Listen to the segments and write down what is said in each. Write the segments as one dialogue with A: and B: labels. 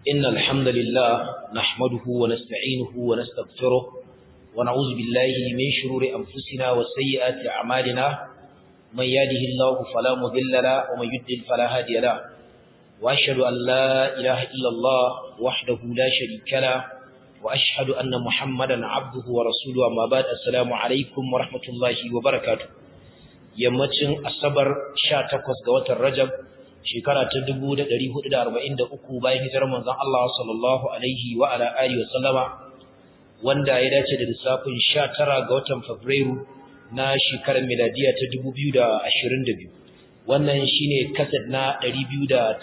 A: إن الحمد لله نحمده ونستعينه ونستغفره ونعوذ بالله من شرور أنفسنا وسيئات أعمالنا من يهده الله فلا مضل له ومن يضلل فلا هادي له وأشهد أن لا إله إلا الله وحده لا شريك له وأشهد أن محمدا عبده ورسوله أما بعد السلام عليكم ورحمة الله وبركاته yammacin asabar 18 ga watan rajab shekara ta 1443 bayan hijirar manzon Allah sallallahu alaihi wa ala alihi wasallama wanda ya dace da lissafin 19 ga watan fabrairu na shekarar miladiya ta 2022 wannan shine kasad na 282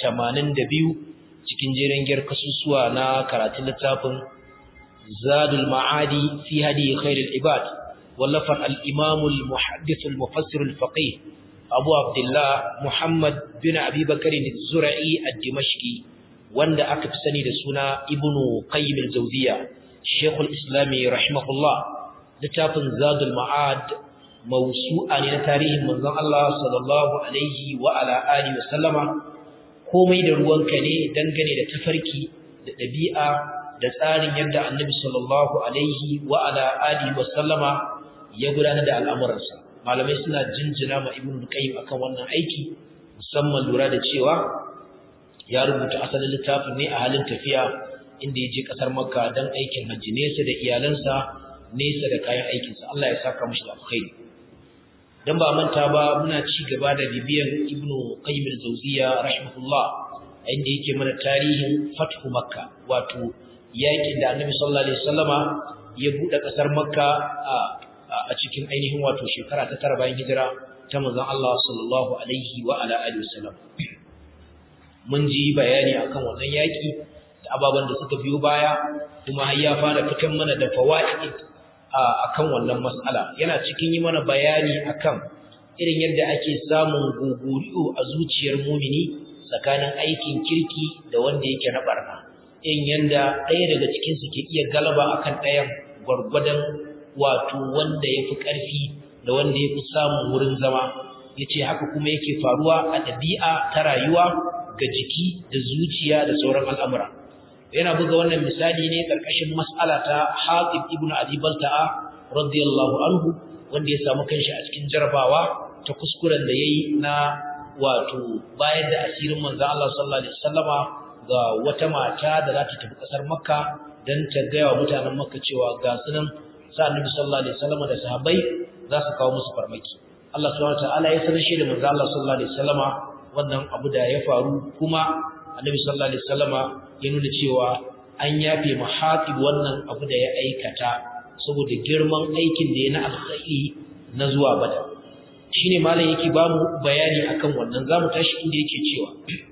A: cikin jerin gyar kasusuwa na karatun littafin zadul ma'adi fi hadi khairul ibad ولفر الإمام المحدث المفسر الفقيه أبو عبد الله محمد بن أبي بكر الزرعي الدمشقي وند أكف سني لسنا ابن قيم الزوزية الشيخ الإسلامي رحمه الله لتاف زاد المعاد موسوعا لتاريخ من الله صلى الله عليه وعلى آله وسلم komai da ruwanka ne dangane da tafarki da ɗabi'a da tsarin yadda annabi sallallahu alaihi wa ala alihi wa sallama ya gudanar da al'amuransa malamai suna jinjina ma ibn qayyim akan wannan aiki musamman lura da cewa ya rubuta asalin littafin ne a halin tafiya inda ya je kasar makka don aikin hajji nesa da iyalansa nesa da kayan aikinsa Allah ya saka mashi da alkhairi dan ba manta ba muna ci gaba da bibiyan ibn qayyim al-jawziya rahimahullah inda yake mana tarihin fathu makka wato yakin da annabi sallallahu alaihi wasallama ya bude kasar makka a a cikin ainihin wato shekara ta tara bayan hijira ta manzon Allah sallallahu alaihi wa ala alihi wasallam mun ji bayani akan wannan yaki da ababan da suka biyo baya kuma har ya fara fitan mana da fawaid akan wannan mas'ala yana cikin yi mana bayani akan irin yadda ake samun guguriyo a zuciyar mumini tsakanin aikin kirki da wanda yake na barna irin yanda ɗaya daga cikin su ke iya galaba akan ɗayan gwargwadon wato wanda ya fi ƙarfi da wanda ya fi samun wurin zama ya ce haka kuma yake faruwa a ɗabi'a ta rayuwa ga jiki da zuciya da sauran al'amura yana buga wannan misali ne ƙarƙashin mas'ala ta hatib ibn abi balta'a radiyallahu anhu wanda ya samu kanshi a cikin jarabawa ta kuskuren da yayi na wato bayar da asirin manzon Allah sallallahu alaihi wasallama ga wata mata da za ta tafi ƙasar makka don ta gaya wa mutanen makka cewa ga sunan sa annabi sallallahu alaihi wasallam da sahabbai za su kawo musu farmaki Allah subhanahu wataala ya sanar shi da manzo Allah sallallahu alaihi wasallam wannan abu da ya faru kuma annabi sallallahu alaihi wasallam ya nuna cewa an yafe mahatib wannan abu da ya aikata saboda girman aikin da ya na alkhairi na zuwa bada shine malam yake ba mu bayani akan wannan zamu tashi inda yake cewa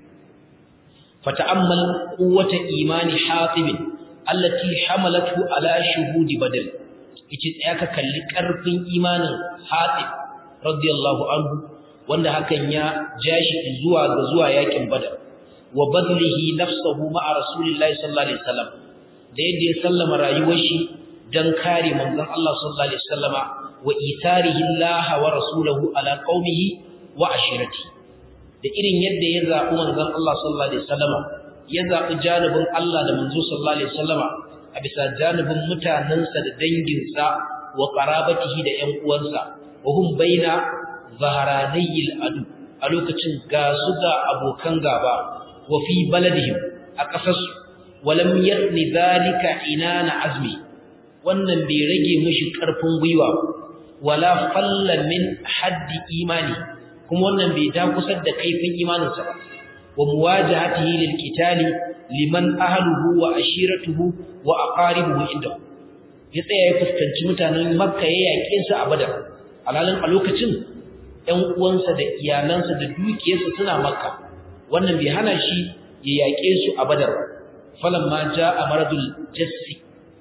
A: fata'ammal quwwata imani hatib allati hamalatu ala shuhudi badr yace tsaya ka kalli karfin imanin Hatib radiyallahu anhu wanda hakan ya jashi zuwa ga zuwa yakin Badar wa badlihi nafsuhu ma'a rasulillahi sallallahu alaihi wasallam da yadda ya sallama rayuwar shi dan kare manzon Allah sallallahu alaihi wasallama wa itharihi Allah wa rasuluhu ala qaumihi wa ashirati da irin yadda ya zabi manzon Allah sallallahu alaihi wasallama ya zabi janibin Allah da manzo sallallahu alaihi wasallama a bisa janibin mutanensa da danginsa wa qarabatihi da ƴan uwansa wa hum baina zaharanayil adu a lokacin ga su ga abokan gaba wa fi baladihim a ƙasarsu walam yatni zalika inana azmi wannan bai rage mishi ƙarfin gwiwa wala falla min haddi imani kuma wannan bai dakusar da kaifin imaninsa ba wa muwajahatihi lil qitali liman ahluhu wa ashiratuhu wa aqaribuhu indahu ya tsaya ya fuskanci mutanen makka ya yaƙe su a badar alalin a lokacin ɗan uwansa da iyalansa da dukiyarsa suna makka wannan bai hana shi ya yaƙe su a badar falan ma a maradul jassi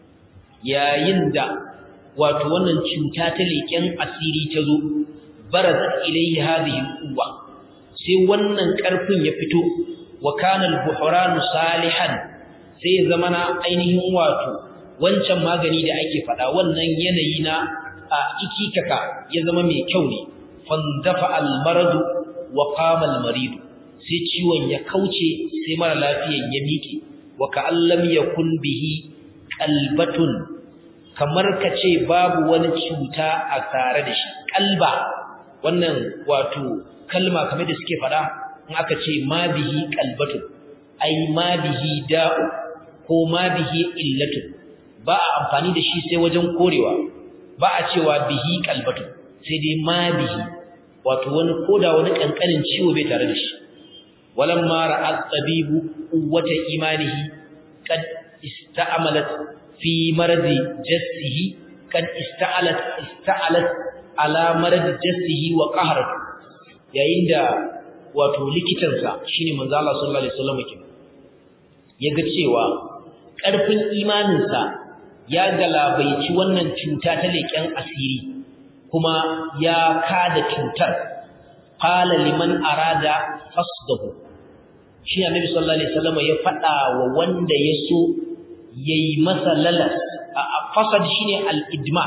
A: yayin da wato wannan cuta ta leƙen asiri ta zo barazat ilayhi hadhihi quwwa sai wannan ƙarfin ya fito wa kana al-buhran salihan sai zamana ainihin wato wancan magani da ake fada wannan yanayi na a ikikaka ya zama mai kyau ne fandafa al-marad wa qama al-marid sai ciwon ya kauce sai mara lafiyan ya miƙe wa ka'allam yakun bihi qalbatun kamar kace babu wani cuta a tare da shi kalba wannan wato kalma kamar da suke fada in aka ce ma bihi qalbatun ai ma bihi da'u ko ma bihi illatun ba a amfani da shi sai wajen korewa ba a cewa bihi qalbatun sai dai ma bihi wato wani koda wani kankanin ciwo bai tare da shi walamma ra'a tabibu quwwata imanihi kad ista'malat fi maradi jassihi kad ista'alat ista'alat ala maradi jassihi wa qahrat yayin da wato likitansa shine manzo Allah sallallahu alaihi wasallam yake yaga cewa karfin imaninsa ya galabaici wannan cuta ta leken asiri kuma ya kada cutar qala liman arada fasdahu shi annabi sallallahu alaihi wasallam ya fada wa wanda yaso yayi masa lalas fasad shine al-idma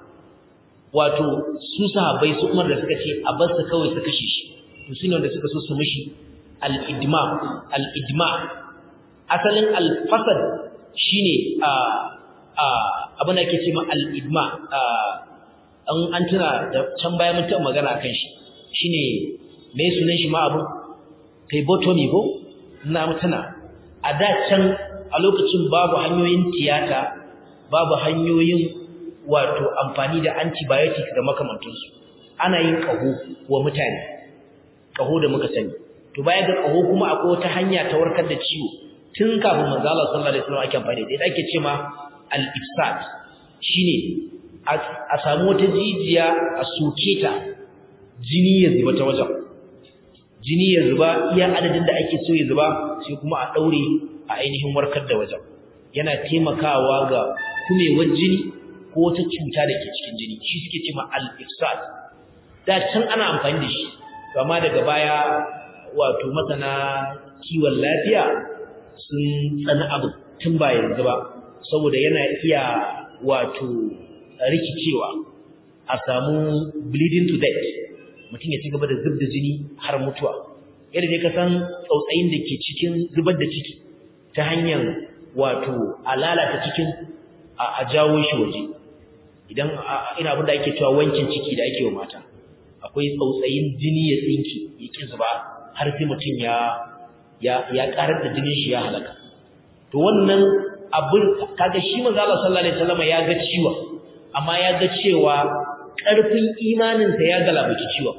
A: wato su sahabbai su Umar da suka ce a bar su kawai su kashe shi to shine wanda suka so su mishi al-idma al-idma asalin al-fasad shine a a abin da ake cewa al-idma an an tuna da can baya mun taɓa magana akan shi shine me sunan shi ma abu kai botomi ko na mutuna a da can a lokacin babu hanyoyin tiyata babu hanyoyin wato amfani da antibiotics da makamantansu ana yin kaho wa mutane kaho da muka sani to baya ga kaho kuma akwai wata hanya ta warkar da ciwo tun kafin manzo Allah sallallahu alaihi wasallam ake amfani da ita ake cewa al-ifsad shine a samu wata jijiya a soke ta jini ya zuba ta wajen jini ya zuba iya adadin da ake so ya zuba sai kuma a daure a ainihin warkar da wajen yana taimakawa ga kumewar jini ko wata cuta da ke cikin jini shi suke cewa al-ifsad da can ana amfani da shi amma daga baya wato masana kiwon lafiya sun tsani abu tun ba yanzu ba saboda yana iya wato rikicewa a samu bleeding to death mutum ya ci gaba da zubda jini har mutuwa yadda dai ka san tsautsayin da ke cikin zubar da ciki ta hanyar wato a lalata cikin a jawo shi waje idan ina abin da ake cewa wankin ciki da ake wa mata akwai tsautsayin jini ya tsinki ya ki zuba har sai mutum ya ya ya karar da jinin shi ya halaka to wannan abin kaga shi manzo Allah sallallahu alaihi wasallam ya ga ciwon amma ya ga cewa ƙarfin imaninsa ya galabaci ciwon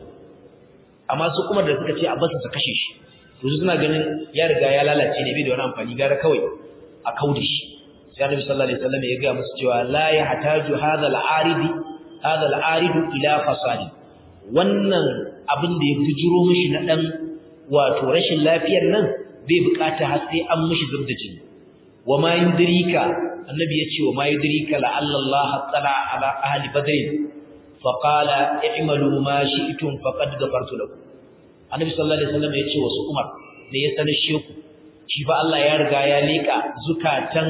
A: amma su kuma da suka ce a basu su kashe shi to su suna ganin ya riga ya lalace ne bai da wani amfani gara kawai a kauda shi sai annabi sallallahu alaihi wasallam ya ga musu cewa la yahtaju hadha al-arid hadha al-arid ila fasadi wannan abin da ya bujuro mishi na dan wato rashin lafiyar nan bai bukata har sai an mishi zubda jini wa ma yudrika annabi ya ce wa ma yudrika la'alla Allah tala ala ahli badr fa qala i'malu ma shi'tum faqad ghafartu lakum annabi sallallahu alaihi wasallam ya ce wasu Umar da ya sanar sheku shi fa Allah ya riga ya leka zukatan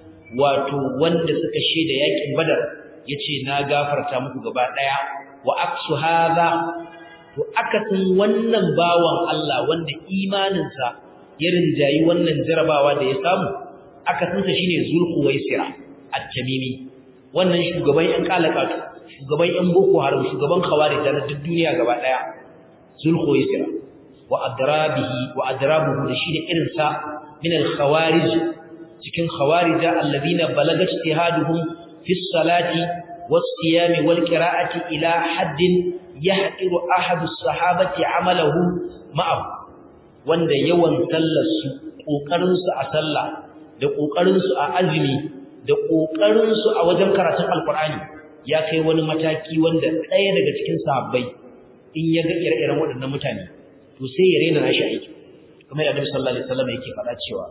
A: wato wanda suka sheda yakin badar yace na gafarta muku gaba daya wa aksu hadha to akasin wannan bawan Allah wanda imaninsa ya rinjayi wannan jarabawa da ya samu akasinsa shine zulhuwaisira at-tamimi wannan shugaban yan kalakatu shugaban yan boko haram shugaban khawarij na duk duniya gaba daya zulhuwaisira wa adrabihi wa adrabuhu da shine irin sa min al-khawarij cikin khawarija alladhina balagat ijtihaduhum fi salati was-siyami wal-qira'ati ila haddin yahqiru ahadu as-sahabati 'amalahu ma'ahu wanda yawan sallar su kokarin su a sallah da ƙoƙarinsu a azumi da ƙoƙarinsu a wajen karatun alkur'ani ya kai wani mataki wanda ɗaya daga cikin sahabbai in ya ga ire-iren waɗannan mutane to sai ya rena nashi aiki kamar yadda sallallahu alaihi wasallam yake faɗa cewa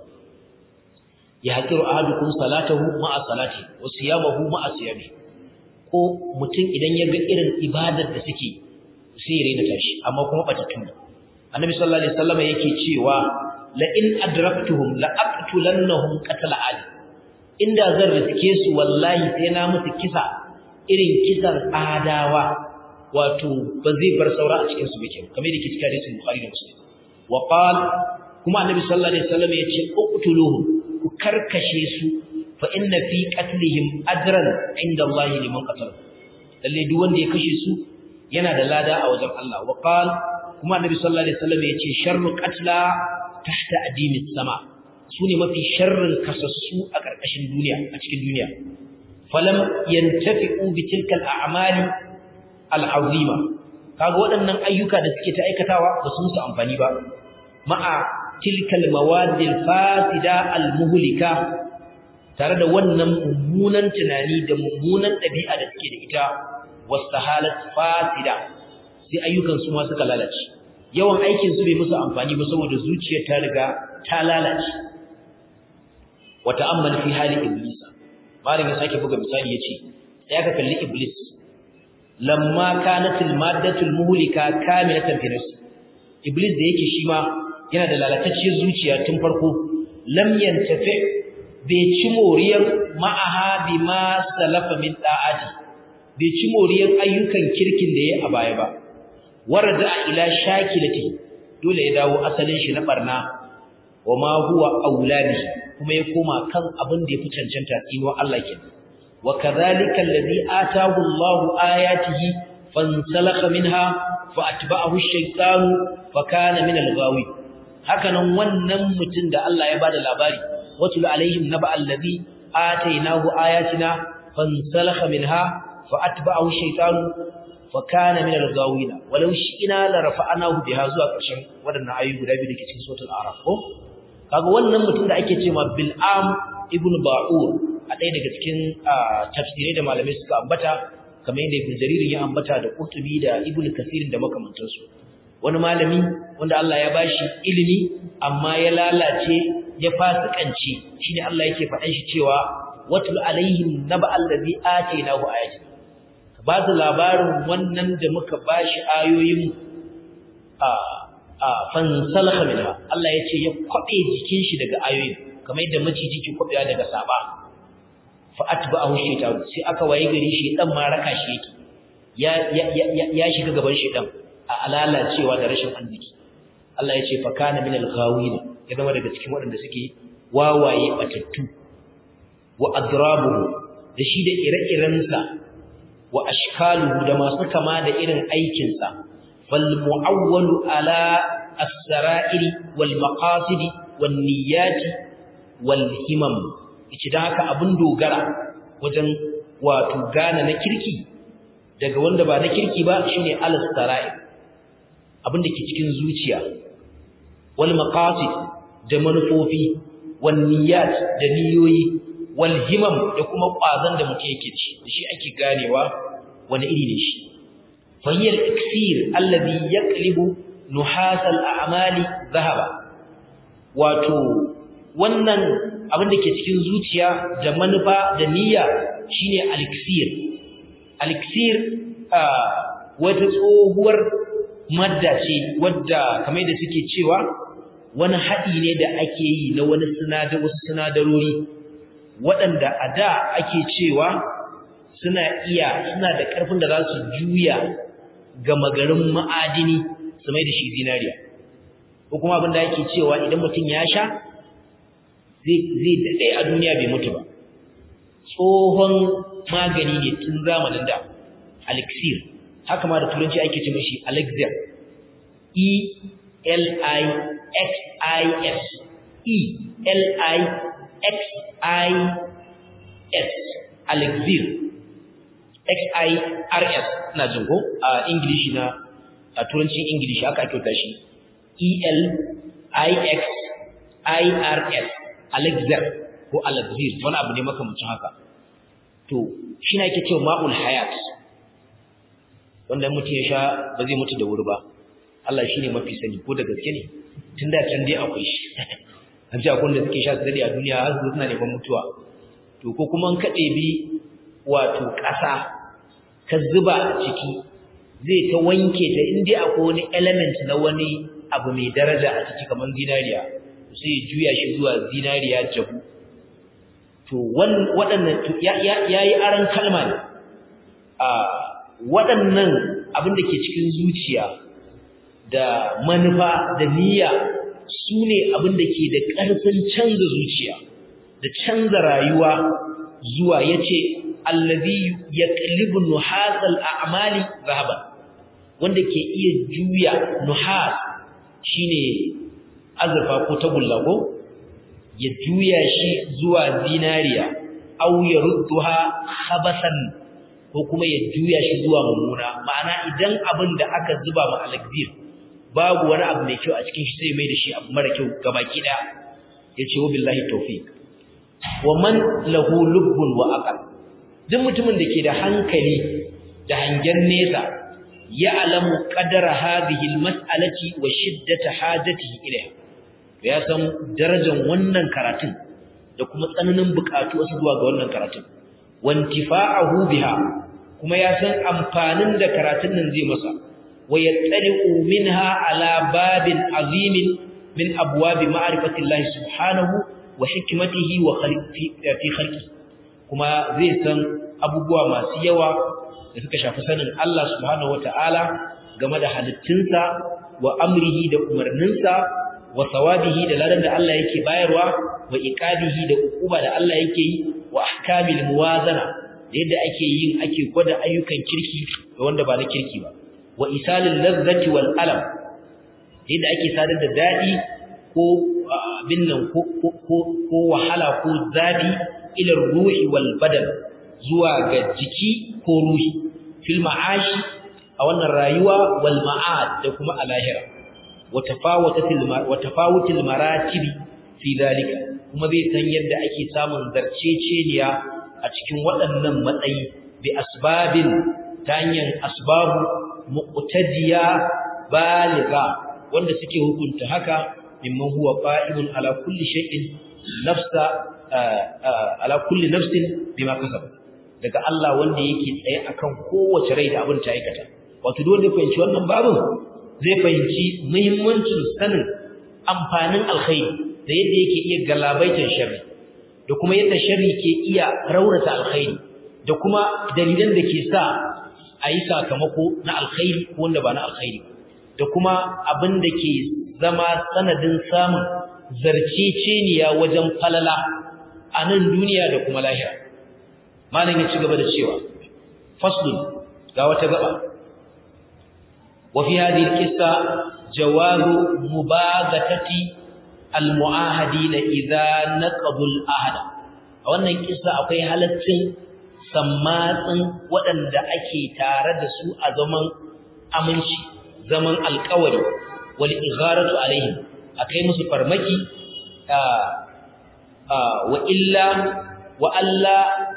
A: ya hakiru ahadukum salatahu ma'a salati wa siyamahu ma'a siyami ko mutum idan ya ga irin ibadar da suke sai ya rena tashi amma kuma batatun annabi sallallahu alaihi wasallam yake cewa la in adraktuhum la aqtulannahum qatala ali inda zan riske su wallahi sai na musu kisa irin kisan adawa wato ba zai bar saura a cikin su bake kamar yadda ke cikin hadisin bukhari da muslim wa qal kuma annabi sallallahu alaihi wasallam yace uqtuluhum ku karkashe su fa inna fi qatlihim ajran inda Allah liman qatala lalle duk wanda ya kashe su yana da lada a wajen Allah wa qal kuma annabi sallallahu alaihi wasallam yace sharru qatla tahta adimis sama sune mafi sharrin kasassu a karkashin duniya a cikin duniya falam yantafi'u bi tilka al-a'mali al-azima kaga waɗannan ayyuka da suke ta aikatawa ba su musu amfani ba ma'a tilka al-mawad al-fasida al-muhlika tare da wannan mummunan tunani da mummunan ɗabi'a da suke da ita wastahalat fasida sai ayyukan su ma suka lalace yawan aikin su bai musu amfani ba saboda zuciyar ta riga ta lalace wa ta'ammal fi hali iblis malam ya sake buga misali yace sai aka kalli iblis lamma kanat al-maddatu al-muhlika kamilatan fi nafsi iblis da yake shi ma yana da lalatacciyar zuciya tun farko lam yantafi bai ci moriyar ma'aha bima salafa min da'ati bai ci moriyar ayyukan kirkin da ya a baya ba warada ila shakilati dole ya dawo asalin shi na barna wa ma huwa auladi kuma ya koma kan abin da yafi cancanta tsino Allah kenan wa kadhalika alladhi ataahu Allahu ayatihi fansalakha minha fa atba'ahu ash-shaytanu fa kana min al-ghawi hakanan wannan mutum da Allah ya bada labari watul alaihim naba alladhi atainahu ayatina fansalakha minha fa atba'ahu ash-shaytanu fa kana min al-ghawina walau shi'na la rafa'nahu biha zuwa ƙarshen wadannan ayoyi guda biyu dake cikin suratul araf ko kaga wannan mutum da ake cewa bil'am ibn ba'ur a ɗaya daga cikin tafsirai da malamai suka ambata kamar yadda ibn jarir ya ambata da qurtubi da ibn kasir da makamantansu wani malami wanda Allah ya bashi ilimi amma ya lalace ya fasikanci shine Allah yake faɗan shi cewa watul alaihim naba allazi atainahu ayati ba su labarin wannan da muka bashi ayoyin a a fansalakha minha Allah yace ya kwabe jikin shi daga ayoyin kamar yadda maciji ke kwabewa daga saba fa atba'ahu shaytan sai aka waye gari shi dan ma raka shi yake ya ya shiga gaban shi dan a alalacewa da rashin arziki Allah yace fa kana min al-ghawina ya zama daga cikin waɗanda suke wawaye batattu wa adrabuhu da shi da ire-irensa wa ashkaluhu da masu kama da irin aikinsa fal mu'awwalu ala as-sara'iri wal maqasidi wan niyyati wal himam yace dan haka abun dogara wajen wato gane na kirki daga wanda ba na kirki ba shine al-sara'ir abin da ke cikin zuciya wal maqasid da manufofi wan niyyat da niyoyi wal himam da kuma kwazan da mutum yake ci da shi ake ganewa wani iri ne shi fahiyar iksir alladhi yaqlibu nuhas al a'mali dhahaba wato wannan abin da ke cikin zuciya da manufa da niyya shine al iksir al iksir wata tsohuwar madda ce wadda kamar da suke cewa wani haɗi ne da ake yi na wani sinadar wasu sinadarori waɗanda a da ake cewa suna iya suna da ƙarfin da za su juya ga magarin ma'adini su mai da shi zinariya ko kuma abin da ake cewa idan mutum ya sha zai daɗe a duniya bai mutu ba tsohon magani ne tun zamanin da elixir haka ma da turanci ake ce mashi elixir e l i x i s e l i XIS Alexir XIRS na jin ko a English na a turancin English aka kyauta shi EL IX IRS Alexir ko Alexir wani abu ne makamancin haka to shi na yake cewa ma'ul hayat wanda mutum ya sha ba zai mutu da wuri ba Allah shi ne mafi sani ko da gaske ne tun da can dai akwai shi an ce akwai wanda suke sha su dade a duniya har su suna neman mutuwa to ko kuma ka ɗebi wato ƙasa ka zuba a ciki zai ta wanke ta in dai akwai wani element na wani abu mai daraja a ciki kamar zinariya sai juya shi zuwa zinariya jabu to waɗannan ya yi aron kalma ne a waɗannan abin da ke cikin zuciya da manufa da niyya su ne abin da ke da ƙarfin canza zuciya da canza rayuwa zuwa yace allazi yaqlibu nuhasal a'mali zahaban wanda ke iya juya nuhas shine azurfa ko tagulla ko ya juya shi zuwa zinariya aw yarudduha khabasan ko kuma ya juya shi zuwa mummuna ma'ana idan abin da aka zuba ma alakbir babu wani abu mai kyau a cikin shi sai mai da shi abu mara kyau gabaki daya yace wa billahi tawfiq wa man lahu lubbun wa aqal duk mutumin da ke da hankali da hangen nesa ya alamu qadara hadhihi almas'alati wa shiddata hajatihi ilayha ya san darajar wannan karatun da kuma tsananin bukatu wasu zuwa ga wannan karatun wantifa'ahu biha kuma ya san amfanin da karatun nan zai masa wa yattali'u minha ala babin azimin min abwabi ma'rifatillahi subhanahu wa hikmatihi wa fi khalqi kuma zai san abubuwa masu yawa da suka shafi sanin Allah subhanahu wata'ala game da halittunsa wa amrihi da umarninsa wa sawabihi da ladan da Allah yake bayarwa wa iqabihi da ukuba da Allah yake yi wa ahkamil muwazana da yadda ake yin ake gwada ayyukan kirki da wanda ba na kirki ba wa isalil ladzati wal alam yadda ake sadar da dadi ko abin nan ko ko wahala ko zafi ila ruhi wal badan zuwa ga jiki ko ruhi fil ma'ashi a wannan rayuwa wal ma'ad da kuma a lahira wa tafawutil maratibi fi dalika kuma zai san yadda ake samun zarceceniya a cikin waɗannan matsayi bi asbabin ta hanyar asbabu muqtadiya baliga wanda suke hukunta haka mimman huwa qa'ibun ala kulli shay'in nafsa ala kulli nafsin bima kasaba daga Allah wanda yake tsaye akan kowace rai da abin ta aikata wato dole fahimci wannan babin zai fahimci muhimmancin sanin amfanin alkhairi da yadda yake iya galabaitar sharri da kuma yadda sharri ke iya raurata alkhairi da kuma dalilan da ke sa a yi sakamako na alkhairi ko wanda ba na alkhairi da kuma abin da ke zama sanadin samun zarceceniya wajen falala a nan duniya da kuma lahira malam ya ci gaba da cewa faslun ga wata gaba wa fi hadhihi alqissa jawazu mubagatati almuahadina idza naqadu alahd a wannan kissa akwai halaccin sammatsin waɗanda ake tare da su a zaman aminci zaman alƙawari wal igharatu alaihim akai musu farmaki wa illa wa alla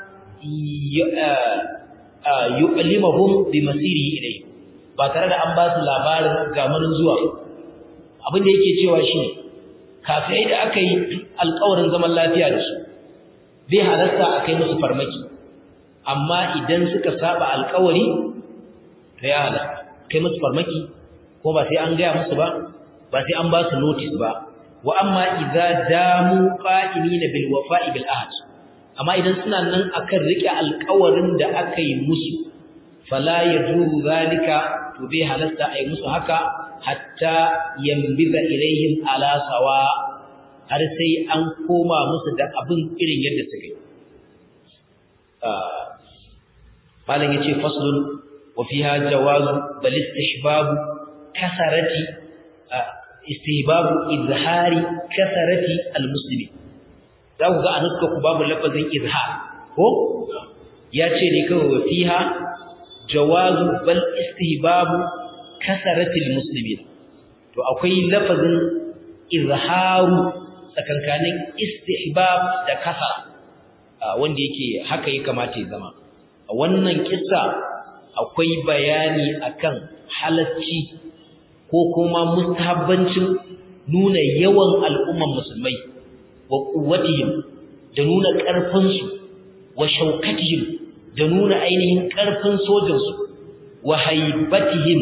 A: yu'limahum bi masirihi ilayhi ba tare da an ba su labarin gamanin zuwa abin da yake cewa shine kafirai da aka yi alƙawarin zaman lafiya da su bai halarta a kai musu farmaki amma idan suka saba alƙawari to ya halarta kai musu farmaki ko ba sai an gaya musu ba ba sai an ba su notice ba wa amma idza damu qa'imina bil wafa'i bil ahd amma idan suna nan akan rike alƙawarin da aka yi musu fala yajuzu zalika to bai halasta ai musu haka hatta yambiza ilaihim ala sawa har sai an koma musu da abin irin yadda suka yi malam yace faslun wa fiha jawazu bal istihbab kasarati istihbab izhari kasarati almuslimin za ku ga a nuska ku babu lafazin izhar ko ya ce ne kawai wa fiha jawazu bal istihbabu kasaratil muslimin to akwai lafazin izharu tsakankanin istihbab da kasara wanda yake haka ya kamata ya zama a wannan kissa akwai bayani akan halacci ko kuma mustahabbancin nuna yawan al'umman musulmai wa quwwatihim da nuna ƙarfinsu wa shaukatihim da nuna ainihin ƙarfin sojansu wa haibatihim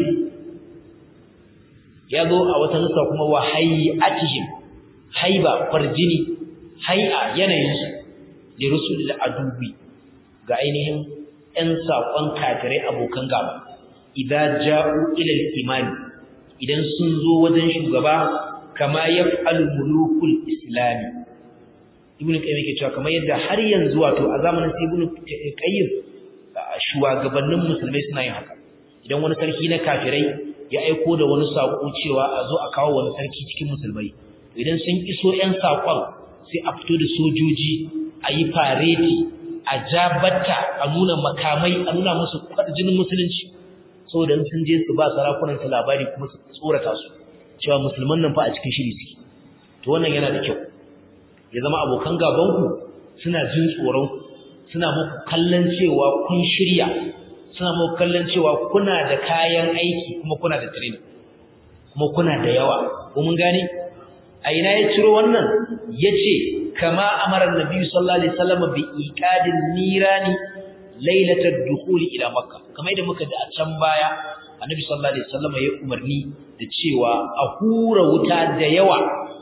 A: ya zo a wata nusa kuma wa hayatihim haiba farjini hai'a yanayinsu da rusul adubi ga ainihin ‘yan saƙon kafirai abokan gaba idan ja'u ilal imani idan sun zo wajen shugaba kama ya mulukul islami ibnu qayyim yake cewa kamar yadda har yanzu wato a zamanin sai ibnu qayyim shugabannin musulmai suna yin haka idan wani sarki na kafirai ya aiko da wani sako cewa a zo a kawo wani sarki cikin musulmai idan sun iso ƴan sakon sai a fito da sojoji a yi fareti a jabatta a nuna makamai a nuna musu jinin musulunci saboda sun je su ba sarakunan su labari kuma su tsorata su cewa musulman nan fa a cikin shiri suke to wannan yana da kyau ya zama abokan gabanku suna jin tsoron suna muku kallon cewa kun shirya suna muku kallon cewa kuna da kayan aiki kuma kuna da training kuma kuna da yawa ko mun gane a ina ya ciro wannan yace kama amara annabi sallallahu alaihi wasallam bi iqadin nirani lailatul dukhul ila makka kamar yadda muka da a can baya annabi sallallahu alaihi wasallam ya umarni da cewa a hura wuta da yawa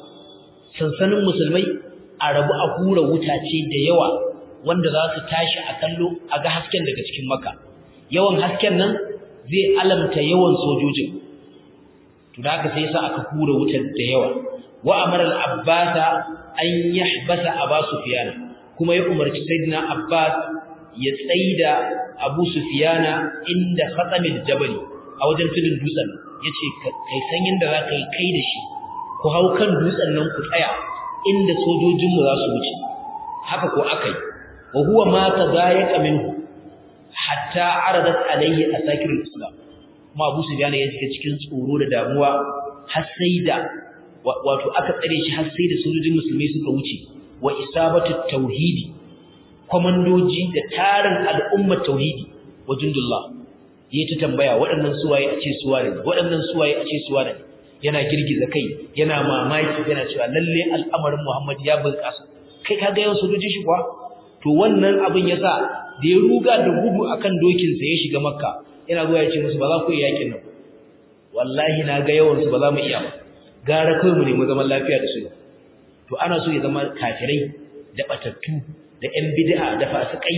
A: sansanin musulmai a rabu a hura wuta ce da yawa wanda za su tashi a kallo a ga hasken daga cikin makka yawan hasken nan zai alamta yawan sojojin to da haka sai sa aka hura wutar da yawa wa amara al-abbas an yahbasa aba sufyan kuma ya umarci sayyidina abbas ya tsaida abu sufyana inda khatamil jabal a wajen tudun dutsen yace kai san yanda za ka yi kai da shi ku hau kan dutsen nan ku tsaya inda sojojinmu za su wuce haka ko akai wa huwa ma tadayaka minhu hatta aradat alayhi asakirul islam kuma Abu Sufyan ya shiga cikin tsoro da damuwa har sai da wato aka tsare shi har sai da sojojin musulmai suka wuce wa isabatu tauhidi komandoji da tarin al'ummar tauhidi wa jundullah yayi ta tambaya waɗannan suwaye a ce suwaye waɗannan suwaye a ce suwaye yana girgiza kai yana mamaki yana cewa lalle al'amarin Muhammad ya bunƙasa kai ka ga yawan sojojin shi kuwa to wannan abin yasa da ya ruga da gudu akan dokin sa ya shiga makka yana zuwa ya ce musu ba za ku yi yakin nan wallahi na ga yawan su ba za mu iya ba gara kai mu nemi zaman lafiya da su to ana so ya zama kafirai da batattu da ƴan bid'a da fasikai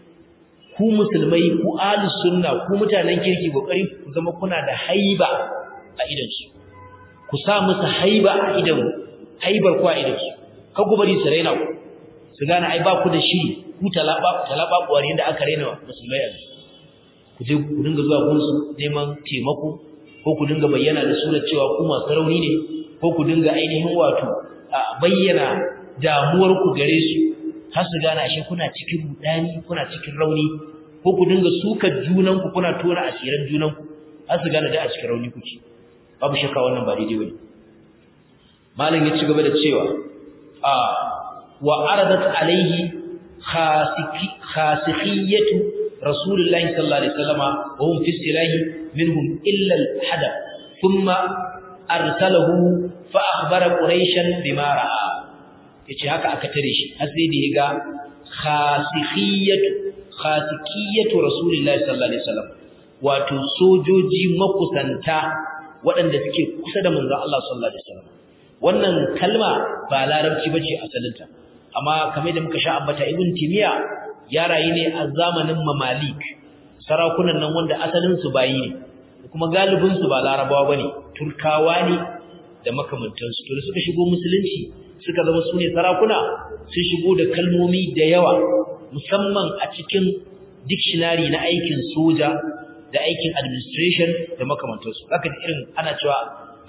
A: ku musulmai ku ahlus sunna ku mutanen kirki kokari ku zama kuna da haiba a idan su ku sa musu haiba a idan haibar ku a idan su ka ku bari su raina ku su gane ai ba ku da shiri ku talaba talaba kuwar yanda aka raina musulmai a ku je ku dinga zuwa gunsu neman taimako ko ku dinga bayyana da surar cewa ku masu rauni ne ko ku dinga ainihin wato bayyana damuwar ku gare su har su gane ashe kuna cikin rudani kuna cikin rauni ko ku dinga sukar junan ku kuna tona asiran junan ku har su gane da a cikin rauni kuke babu shakka wannan ba daidai bane malam ya ci gaba da cewa a wa aradat alaihi khasiki khasikhiyatu rasulullahi sallallahu alaihi wasallama wa hum fi silahi minhum illa al-hadab thumma arsalahu fa akhbara quraishan bima ra'a yace haka aka tare shi har sai da yaga khasikhiyatu khasikiyatu rasulullahi sallallahu alaihi wasallam wato sojoji makusanta waɗanda suke kusa da manzon Allah sallallahu alaihi wasallam wannan kalma ba larabci bace asalinta amma kamar da muka sha ambata ibn timiya ya rayu ne a zamanin mamalik sarakunan nan wanda asalin su bayi ne kuma galibin su ba larabawa bane turkawa ne da makamantansu to da suka shigo musulunci suka zama su ne sarakuna sun shigo da kalmomi da yawa musamman a cikin dictionary na aikin soja da aikin administration da makamantansu zaka ji irin ana cewa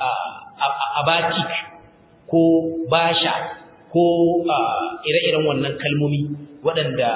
A: abatik ko basha ko ire-iren wannan kalmomi waɗanda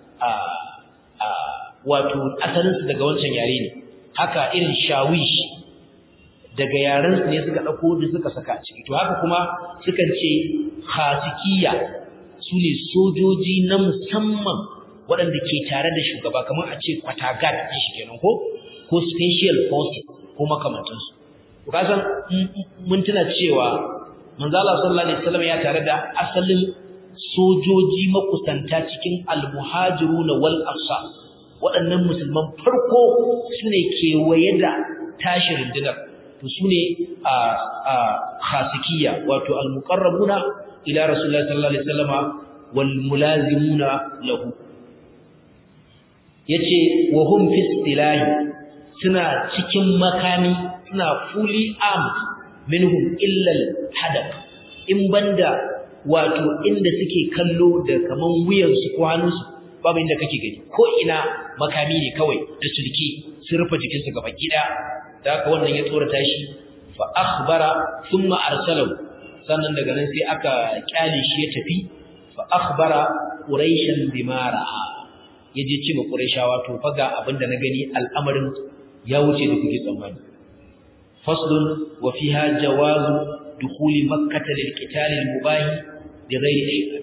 A: wato asalinsu daga wancan yare ne haka irin shawish daga yarensu ne suka ɗauko da suka saka a ciki to haka kuma sukan ce khasikiya su ne sojoji na musamman waɗanda ke tare da shugaba kamar a ce kwatagat ɗin shi kenan ko ko special forces ko makamantansu to kasan mun tuna cewa manzala sallallahu alaihi wasallam ya tare da asalin sojoji makusanta cikin almuhajiruna wal ansar waɗannan musulman farko sune kewaye da tashi rundunar to sune a a khasikiya wato almuqarrabuna ila rasulullahi sallallahu alaihi wasallama wal mulazimuna lahu yace wa hum fi istilahi suna cikin makami suna fully armed minhum illa al-hadab in banda wato inda suke kallo da kaman wuyansu ko hannunsu babu inda kake gani ko ina makami ne kawai da sulki sun rufe jikinsu gaba gida da haka wannan ya tsorata shi fa akhbara thumma arsalahu sannan daga nan sai aka kyale shi ya tafi fa akhbara quraishan bima ra'a yaje ce ma quraishawa to fa ga abinda na gani al'amarin ya wuce da kuke tsammani faslun wa fiha jawazu dukhuli makkah lil qital al mubah bi ghairi ihram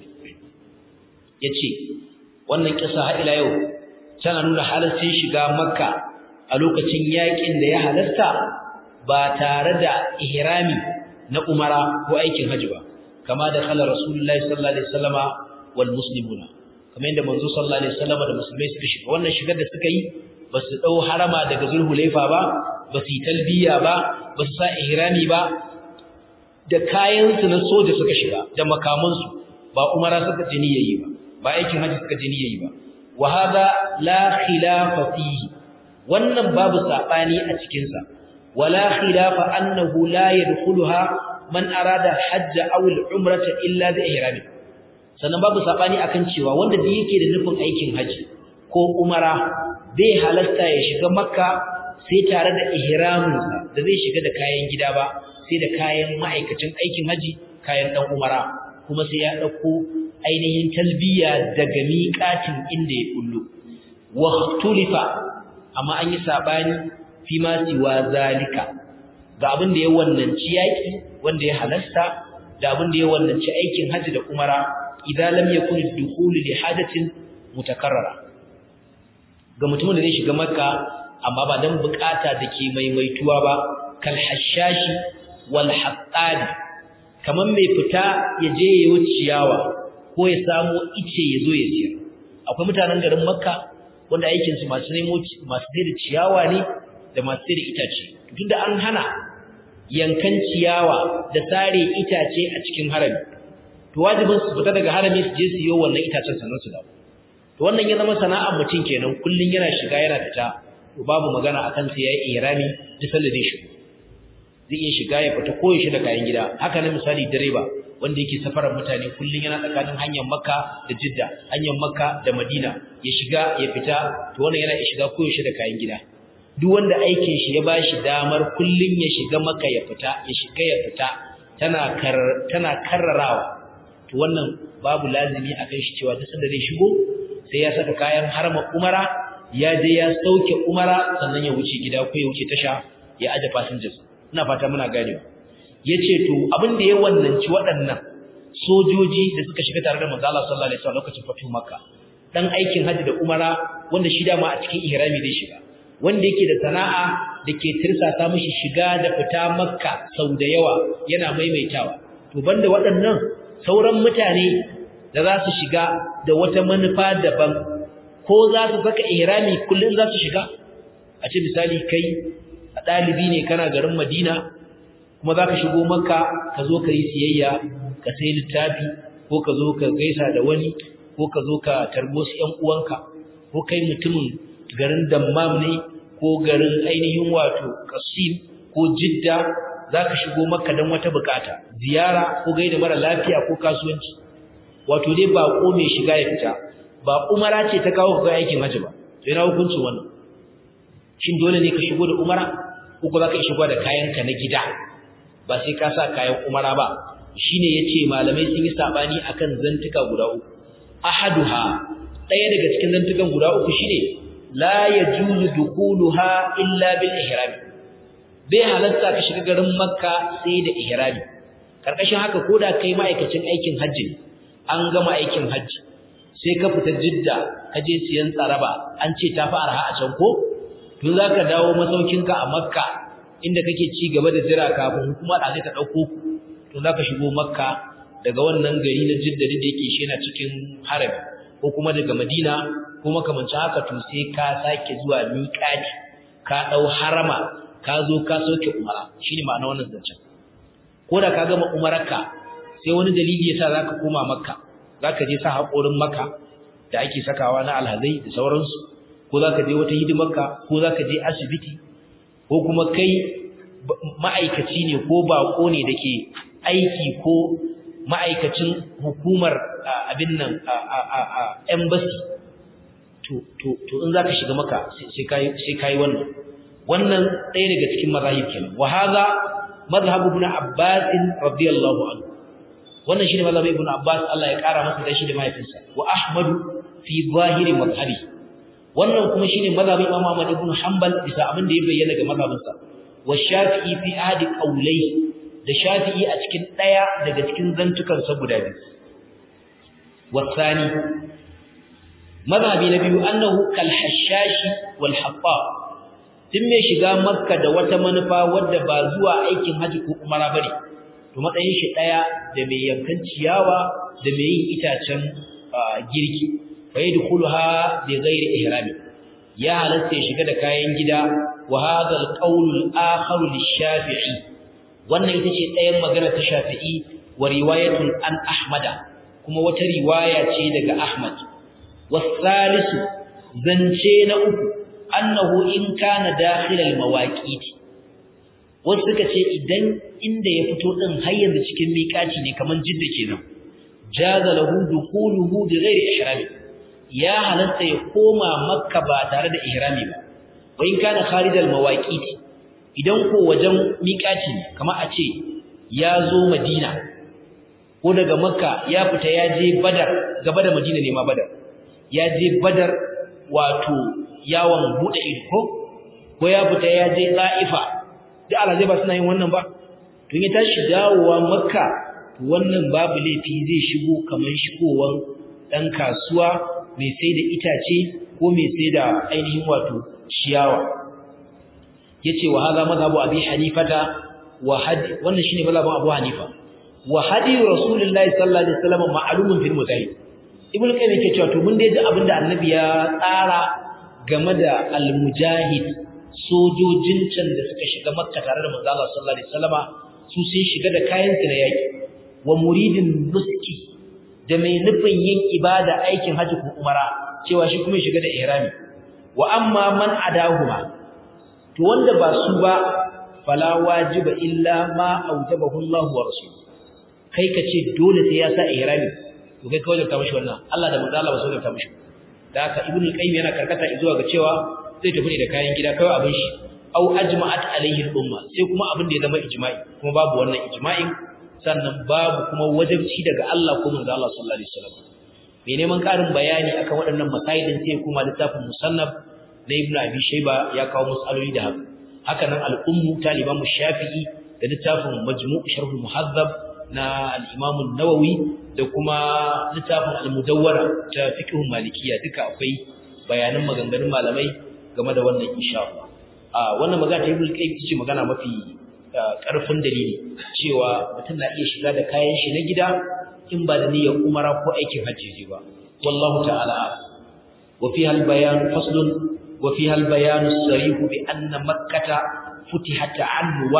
A: yace wannan kisa har ila yau tana nuna halaccin shiga makka a lokacin yakin da ya halasta ba tare da ihrami na umara ko aikin haji ba kama da kala rasulullahi sallallahu alaihi wasallama wal muslimuna kamar yadda manzo sallallahu alaihi wasallama da musulmai suka shiga wannan shigar da suka yi ba su dau harama daga zulhulaifa ba ba su yi talbiya ba ba su sa ihrami ba da kayan su na soja suka shiga da makaman su ba umara suka ji niyyayi ba ba aikin haji suka ji niyyayi ba wa hadha la khilafa fihi wannan babu sabani a cikin sa wala khilafa annahu la yadkhuluha man arada hajja aw al-umrata illa bi ihrami sannan babu sabani akan cewa wanda da yake da nufin aikin haji ko umara bai halarta ya shiga makka sai tare da ihraminsa da zai shiga da kayan gida ba sai da kayan ma'aikacin aikin haji kayan dan umara kuma sai ya dauko ainihin talbiya daga miƙatin inda ya kullu wa tulifa amma an yi sabani fi ma siwa zalika ga abin da ya wannanci yaki wanda ya halasta da abin da ya wannanci aikin haji da umara idan lam yakun dukhul li hajatin mutakarrara ga mutumin da zai shiga makka amma ba dan bukata dake maimaituwa ba kal hashashi wal haqqad kaman mai fita ya je ya yi ciyawa ko ya samu ice ya zo ya siyar akwai mutanen garin makka wanda aikin su masu nemo masu sai da ciyawa ne da masu sai da itace tunda an hana yankan ciyawa da sare itace a cikin harami to wajibin su fita daga harami su je su yi wannan itacen sannan su dawo to wannan ya zama sana'ar mutum kenan kullun yana shiga yana fita to babu magana akan sai yayi ihrami duk sanda zai shigo zai iya shiga ya fita ko ya shi da kayan gida haka ne misali direba wanda yake safarar mutane kullun yana tsakanin hanyar Makka da Jidda hanyar Makka da Madina ya shiga ya fita to wannan yana shiga ko ya shi da kayan gida duk wanda aikin shi ya bashi damar kullun ya shiga Makka ya fita ya shiga ya fita tana kar tana karrarawa to wannan babu lazimi akan shi cewa duk sanda zai shigo sai ya saka kayan harama umara ya je ya sauke umara sannan ya wuce gida ko ya wuce tasha ya aje passengers ina fata muna ganewa yace to abin da ya wannanci waɗannan sojoji da suka shiga tare da manzo Allah sallallahu alaihi wasallam lokacin fatu makka dan aikin haji da umara wanda shi dama a cikin ihrami zai shiga wanda yake da sana'a da ke tirsasa mishi shiga da fita makka sau da yawa yana maimaitawa to banda waɗannan sauran mutane da za su shiga da wata manufa daban ko za su saka ihrami kullun za su shiga a ce misali kai a ɗalibi ne kana garin Madina kuma za ka shigo Makka ka zo ka yi siyayya ka sai littafi ko ka zo ka gaisa da wani ko ka zo ka tarbo su ƴan uwanka ko kai mutumin garin Dammam ne ko garin ainihin wato Qasim ko Jidda za ka shigo Makka don wata bukata ziyara ko gaida mara lafiya ko kasuwanci wato dai baƙo mai shiga ya fita ba umara ce ta kawo ka aikin haji ba to yana hukuncin wannan shin dole ne ka shigo da umara ko ko zaka shigo da kayanka na gida ba sai ka sa kayan umara ba shine yace malamai sun yi sabani akan zantuka guda uku ahaduha daya daga cikin zantukan guda uku shine la yajuzu dukuluha illa bil ihram bai halatta ka shiga garin makka sai da ihrami karkashin haka koda kai ma'aikacin aikin hajji an gama aikin hajji sai ka fita jidda ka je siyan tsaraba an ce ta fi arha a can ko tun za ka dawo masaukinka a makka inda kake ci gaba da jira kafin hukuma da zai ta ɗauko ku tun za ka shigo makka daga wannan gari na jidda da yake shi yana cikin harami ko kuma daga madina ko makamancin haka to sai ka sake zuwa miƙati ka ɗau harama ka zo ka soke umara shine ma'ana wannan zancen ko da ka gama umararka sai wani dalili yasa zaka koma makka zaka je sa haƙorin makka da ake sakawa na alhazai da sauransu ko zaka je wata hidimarka ko zaka je asibiti ko kuma kai ma'aikaci ne ko bako ne dake aiki ko ma'aikacin hukumar abin nan a embassy to to to in zaka shiga maka sai kai sai kai wannan wannan ɗaya daga cikin mazahib kenan wa hadha madhhab ibn abbas radiyallahu anhu wannan shine mazhabin ibn abbas Allah ya kara masa dashi da mahaifinsa wa ahmad fi zahiri madhhabi wannan kuma shine mazhabin imam ahmad ibn hanbal bisa abin da ya bayyana ga mazhabinsa wa shafi'i fi ahadi qawlai da shafi'i a cikin daya daga cikin zantukan sa guda biyu wasani mazhabi na biyu annahu kal hashashi wal hatta tun mai shiga makka da wata manufa wadda ba zuwa aikin haji ko umara bane to matsayin shi daya da mai yankan ciyawa da mai yin itacen girki fa yadkhuluha bi ghairi ihrami ya halatta ya shiga da kayan gida wa hadha al-qawl al-akhar lish-shafi'i wannan ita ce ɗayan magana ta shafi'i wa riwayatun an ahmada kuma wata riwaya ce daga ahmad wasalisu zance na uku annahu in kana dakhil al-mawaqit wasu suka ce idan inda ya fito din har yanzu cikin miƙaci ne kaman jidda kenan jaza lahu dukhuluhu bi ghairi ihrami ya halatta ya koma makka ba tare da ihrami ba wa in kana kharij al-mawaqit idan ko wajen miƙaci ne kamar a ce ya zo madina ko daga makka ya fita ya je badar gaba da madina ne ma badar ya je badar wato yawon bude ido ko ya fita ya je ta'ifa da alhaji ba suna yin wannan ba tun ya tashi dawowa makka wannan babu laifi zai shigo kamar shigowar dan kasuwa mai sai da itace ko mai sai da ainihin wato ciyawa yace wa hadha madhhabu abi hanifata wa hadi wannan shine mazhabin abu hanifa wa hadi rasulullahi sallallahu alaihi wasallam ma'lumun fil mujahid ibnu qayyim yake cewa to mun dai ji abinda annabi ya tsara game da al-mujahid sojojin can da suka shiga makka tare da manzo Allah sallallahu alaihi wasallama su sun shiga da kayan su na yaki wa muridin nuski da mai nufin yin ibada aikin haji ko umara cewa shi kuma shiga da ihrami wa amma man adahuma to wanda ba su ba fala wajiba illa ma aujabahu Allah wa rasuluhu kai kace dole sai ya sa ihrami to kai kawai ta mishi wannan Allah da manzo Allah ba so da ta mishi da haka ibnu qayyim yana karkata zuwa ga cewa zai tafi ne da kayan gida kawai abin shi au ajma'at alaihi al-umma sai kuma abin da ya zama ijma'i kuma babu wannan ijma'in sannan babu kuma wajibci daga Allah ko manzo Allah sallallahu alaihi wasallam mai neman karin bayani akan waɗannan masailin sai kuma littafin musannaf na ibnu abi shayba ya kawo masaloli da haka haka nan al-ummu taliban shafi'i da littafin majmu' sharh al-muhazzab na al-imam an-nawawi da kuma littafin al-mudawwara ta fiqh malikiya duka akwai bayanan maganganun malamai game da wannan insha Allah a wannan magana ta Ibn Qayyim ce magana mafi karfin dalili cewa mutum na iya shiga da kayan shi na gida in ba da niyyar umara ko aikin hajji ba wallahu ta'ala wa fiha al-bayan faslun wa fiha al-bayan as-sarih bi anna makkah futihat anwa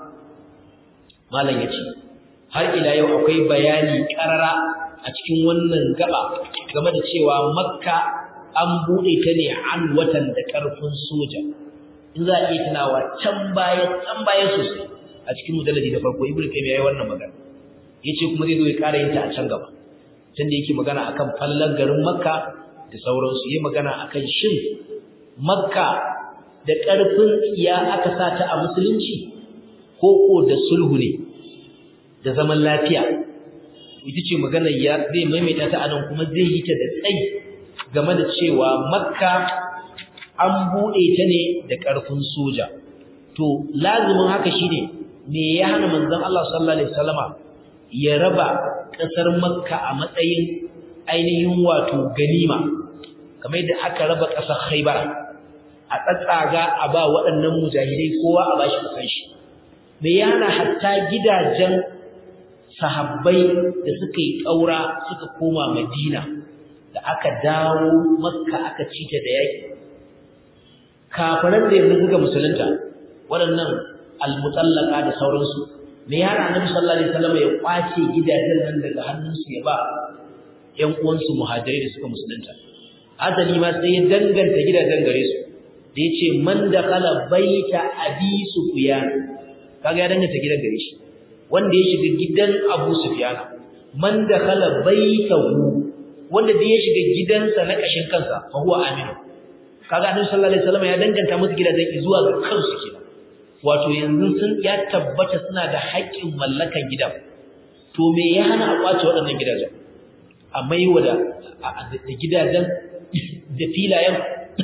A: malam yace har ila yau akwai bayani karara a cikin wannan gaba game da cewa makka an buɗe ta ne an watan da ƙarfin soja in za a iya tunawa can baya can baya sosai a cikin mujalladi da farko ibnu kayyim yayi wannan magana yace kuma zai zo ya ƙara yin ta a can gaba can da yake magana akan fallan garin makka da sauransu yayi magana akan shin makka da ƙarfin tsiya aka sa ta a musulunci ko ko da sulhu ne da zaman lafiya ita ce magana ya zai maimaita ta anan kuma zai yi ta da tsayi game da cewa makka an buɗe ta ne da ƙarfin soja to lazimin haka shine me ya hana manzon Allah sallallahu alaihi wasallama ya raba ƙasar makka a matsayin ainihin wato ganima kamar yadda aka raba ƙasar khaybar a tsatsaga a ba waɗannan mujahidai kowa a bashi kusan shi me ya hana hatta gidajen sahabbai da suka yi ƙaura suka koma madina da aka dawo makka aka cita da yaki kafiran da yanzu suka musulunta waɗannan almutallaka da sauransu me yana annabi sallallahu alaihi wasallam ya kwace gidajen nan daga hannunsu ya ba ƴan uwansu muhajirai da suka musulunta asali ma sai ya danganta gidajen gare su da yace man dakala baita abi sufyan kaga ya danganta gidan gare shi wanda ya shiga gidan abu sufyan man dakhala baitahu wanda da ya shiga gidansa na kashin kansa fa huwa amin kaga annabi sallallahu alaihi wasallam ya danganta musu gidajen zuwa ga kansu kenan wato yanzu sun ya tabbata suna da haƙƙin mallakan gidan to me ya hana a kwace waɗannan gidajen a maiwa da da gidajen da filayen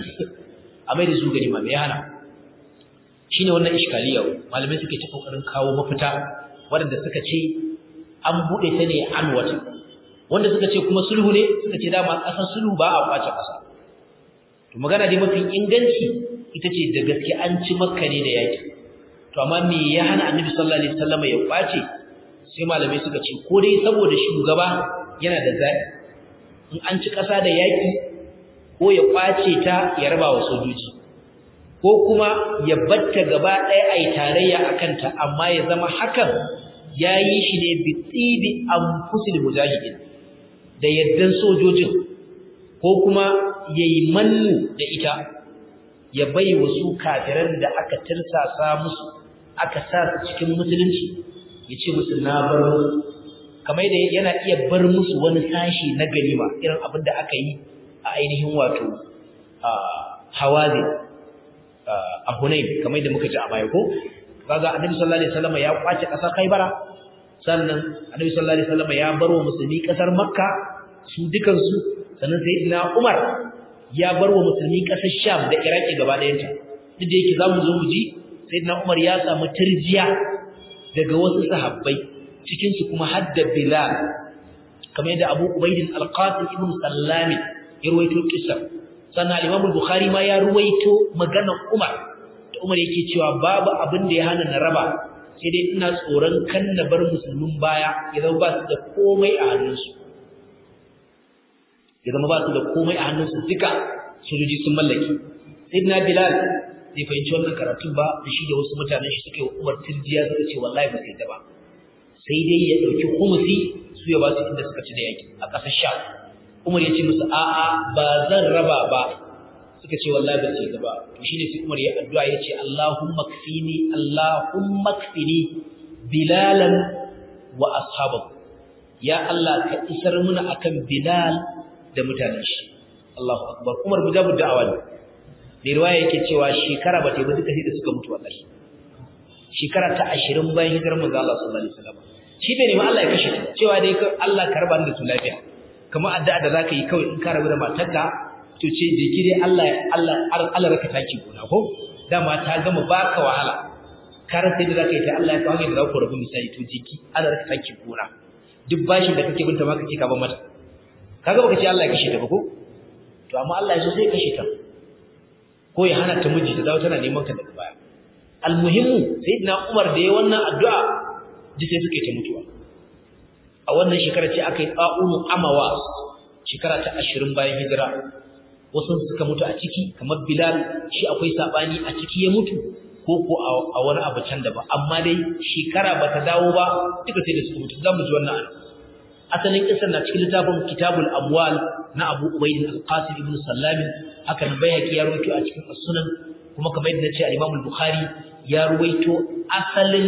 A: a mai da su gani ma me ya hana shine wannan iskaliya malamai suke ta kokarin kawo mafita waɗanda suka ce an buɗe ta ne an wata wanda suka ce kuma sulhu ne suka ce dama ƙasar sulhu ba a kwace ƙasa to magana dai mafi inganci ita ce da gaske an ci makka ne da yaki to amma me ya hana annabi sallallahu alaihi wasallam ya kwace sai malamai suka ce ko dai saboda shugaba yana da zaɓi in an ci ƙasa da yaki ko ya kwace ta ya raba wa sojoji ko kuma ya batta gaba ɗaya a yi tarayya a kanta amma ya zama hakan ya yi shi ne bi tsibi an fusil mujahidin da yaddan sojojin ko kuma ya yi mannu da ita ya bai wasu kafiran da aka tirsasa musu aka sa su cikin musulunci ya ce musu na bar musu kamar da yana iya bar musu wani sashi na ganima irin abin da aka yi a ainihin wato hawazin a Hunain kamar da muka ji a baya ko kaga Annabi sallallahu alaihi wasallam ya kwace kasar Khaibara sannan Annabi sallallahu alaihi wasallam ya barwa musulmi kasar Makka su dukan su sannan sayyidina Umar ya barwa musulmi kasar Sham da Iraki gaba ɗayan ta duk da yake zamu zo mu ji sayyidina Umar ya samu tirjiya daga wasu sahabbai cikin su kuma hadda Bilal kamar yadda Abu Ubaidin Al-Qasim ibn Sallami ya ruwaito kissar sannan al-Imam al-Bukhari ma ya ruwaito maganar Umar da Umar yake cewa babu abin da ya hana na raba sai dai ina tsoron kan na bar musulmin baya ya zama ba su da komai a hannunsu ya zama ba su da komai a hannunsu duka sojoji sun mallaki sayyidina Bilal bai fahimci wannan karatun ba da shi da wasu mutanen shi suka yi Umar tirjiya suka ce wallahi ba sai da ba sai dai ya dauki khumusi su ya ba su inda suka ci da yaki a ƙasar Sham Umar ya ce musu a'a ba zan raba ba suka ce wallahi ba ce ba to shine sai Umar ya addu'a ya ce Allahumma kfini Allahumma kfini bilalan wa ashabahu ya Allah ka isar muna akan Bilal da mutanen shi Allahu akbar Umar mujabu da'awa ne da riwaya yake cewa shekara ba ta yi ba duka sai da suka mutu wallahi shekara ta 20 bayan hijirar manzo Allah sallallahu alaihi wasallam shi bai nemi Allah ya kashe ta cewa dai Allah karba da su lafiya kamar addu'a da zaka yi kawai in ka rabu da matarka to ce da kire Allah Allah Allah raka taki gona ko dama ta gama baka wahala kar sai da zaka yi ta Allah ya kawo da zaka rabu misali to jiki Allah raka taki gona duk bashin da kake binta ma kake ka ban mata kaga baka ce Allah ya kashe ta ba ko to amma Allah ya so sai kashe ta ko ya hana ta miji ta dawo tana neman ka daga baya almuhimmu sayyidina Umar da ya wannan addu'a duk sai suke ta mutuwa a wannan shekara ce aka yi tsa'unu amawas shekara ta ashirin bayan hijira wasu suka mutu a ciki kamar bilal shi akwai sabani a ciki ya mutu ko ko a wani abu can da ba amma dai shekara ba ta dawo ba duka sai da suka mutu za mu ji wannan ana asalin kisan na cikin littafin kitabul amwal na abu ubaid al-qasim ibn sallami haka nan bayhaqi ya rawaito a cikin as-sunan kuma kamar yadda nace al-imam al-bukhari ya rawaito asalin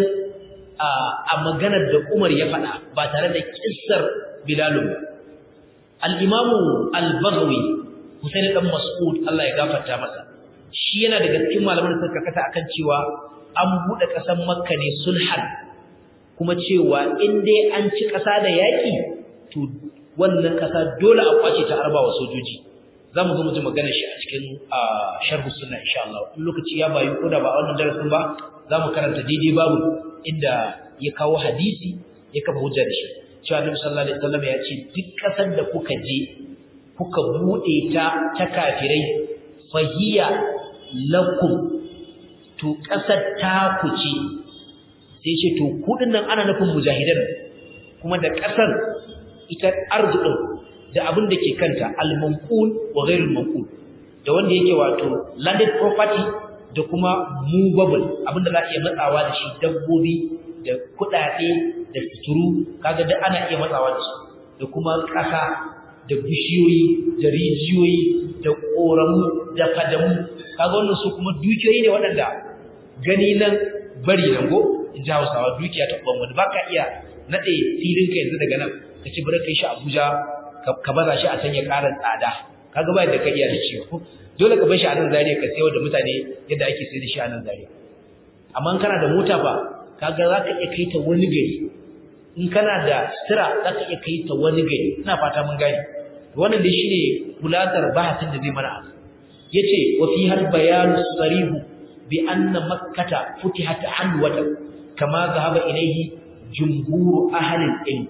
A: a maganar da Umar ya faɗa ba tare da kissar Bilal ba al-imam al-baghawi Husayn dan Mas'ud Allah ya gafarta masa shi yana daga cikin malaman da suka kata akan cewa an bude ƙasar Makka ne sulhan kuma cewa in dai an ci ƙasa da yaƙi to wannan ƙasa dole a kwace ta arba wa sojoji za mu zo mu ji maganar shi a cikin sharh sunna insha Allah in lokaci ya bayu ko da ba wannan darasin ba za mu karanta daidai babu inda ya kawo hadisi ya kafa hujja da shi cewa Annabi sallallahu alaihi wasallam ya ce duk ƙasar da kuka je kuka bude ta ta kafirai fahiya lakum to ƙasar ta ku ce sai ce to kudin nan ana nufin mujahidan kuma da ƙasar ita arzikin da abin da ke kanta al-manqul wa ghayr al-manqul da wanda yake wato landed property da kuma movable abin da za a iya matsawa da shi dabbobi da kudade da suturu kaga da ana iya matsawa da su da kuma ƙasa da bishiyoyi da rijiyoyi da ƙoramu da fadamu kaga wannan su kuma dukiyoyi ne waɗanda gani nan bari nan go in ji hausawa dukiya ta ɓan wani ba ka iya naɗe filinka yanzu daga nan ka ci bari kai shi Abuja ka baza shi a can ya ƙara tsada kaga ba da ka iya da ciwo dole ka bar shi a nan Zaria ka sayo da mutane yadda ake sayar da shi a nan Zaria amma kana da mota ba kaga za ka iya kai ta wani gari in kana da sira za ka iya kai ta wani gari ina fata mun gane wannan dai shine kulatar bahasin da zai mana yace wa fi har bayanu sarihu bi anna makkata futihat halwatan kama zahaba ilayhi jumhur ahli al-ilm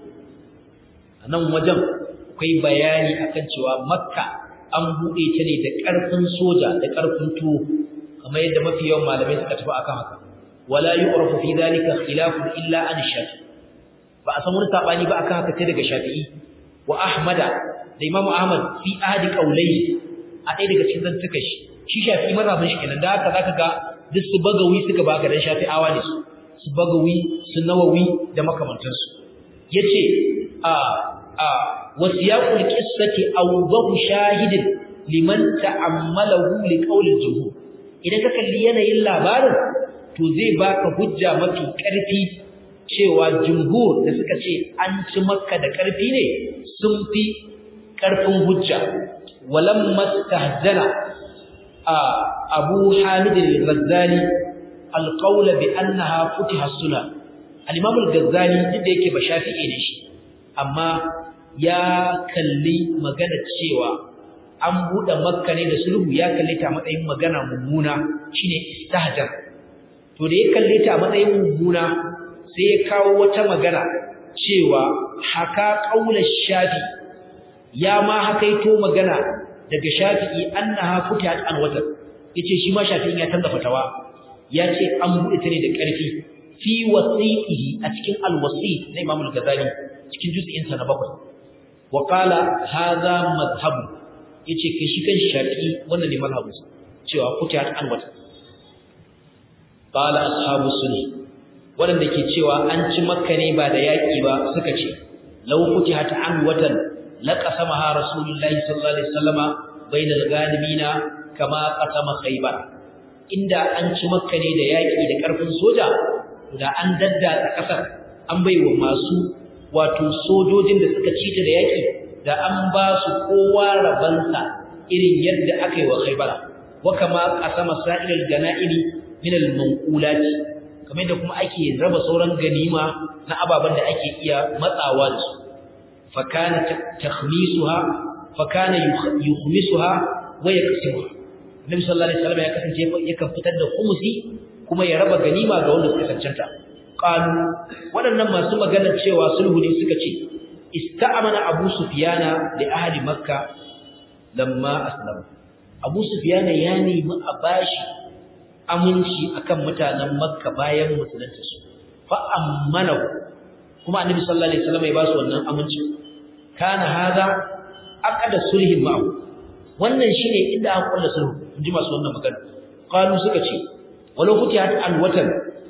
A: anan wajen akwai bayani akan cewa makka an bude ta ne da karfin soja da karfin tuwo kamar yadda mafi yawan malamai suka tafi akan haka wala yu'rafu fi dhalika khilafun illa an shafi ba a san wani sabani ba akan haka sai daga shafi'i wa ahmada da imamu ahmad fi ahadi qawlayhi a ɗaya daga cikin zantuka shi shi shafi'i mazhabin shi kenan da haka zaka ga duk su bagawi suka baka dan shafi'awa ne su su bagawi su nawawi da makamantansu yace a a wasiyaqul qissati awdahu shahidin liman ta'ammalahu liqawlil jumhur idan ka kalli yanayin labarin to zai baka hujja mafi ƙarfi cewa jumhur da suka ce an ci makka da ƙarfi ne sun fi ƙarfin hujja walam mastahzana a abu hamid al-ghazali al-qawl bi annaha futiha sunna al-imam al-ghazali duk da yake ba shafi'i ne shi amma ya kalli magana cewa an buɗe makka ne da sulhu ya kalle ta matsayin magana mummuna shine istahjar to da ya kalle ta matsayin mummuna sai ya kawo wata magana cewa haka qaulal shafi ya ma hakaito magana daga shafi'i annaha futihat an watan yace shi ma shafi'in ya canza fatawa yace an buɗe ta ne da ƙarfi fi wasiqihi a cikin al-wasi na Imam al-Ghazali cikin juz'in sa na bakwai wa qala hadha madhhabu yace kai shi kan shafi'i wannan ne mazhabin cewa futihat an watan qala ashabu sunni wadanda ke cewa an ci makka ne ba da yaki ba suka ce law futihat an watan laqasamaha rasulullahi sallallahu alaihi wasallama bainal ghanimina kama qasama khaybar inda an ci makka ne da yaki da karfin soja da an dadda kasar an baiwa masu wato sojojin da suka ci ta da yaki da an ba su kowa rabansa irin yadda aka yi wa khaybar wa kama qasama sa'ilal ganaimi min al-manqulat kamar da kuma ake raba sauran ganima na ababan da ake iya matsawa da su fa kana takhmisuha fa kana yukhmisuha wa yaqsimuha Nabi sallallahu alaihi wasallam ya kasance yakan fitar da khumusi kuma ya raba ganima ga wanda suka cancanta qalu waɗannan masu magana cewa sulhu ne suka ce ista'amana Abu Sufyana li ahli Makka lamma aslama Abu Sufyana ya nemi a bashi aminci akan mutanen Makka bayan musulunta su fa ammana kuma Annabi sallallahu alaihi wasallam ya ba su wannan aminci kana hada aqada sulhin ma'u wannan shine inda aka kulla sulhu inji masu wannan magana qalu suka ce walau futihat an watan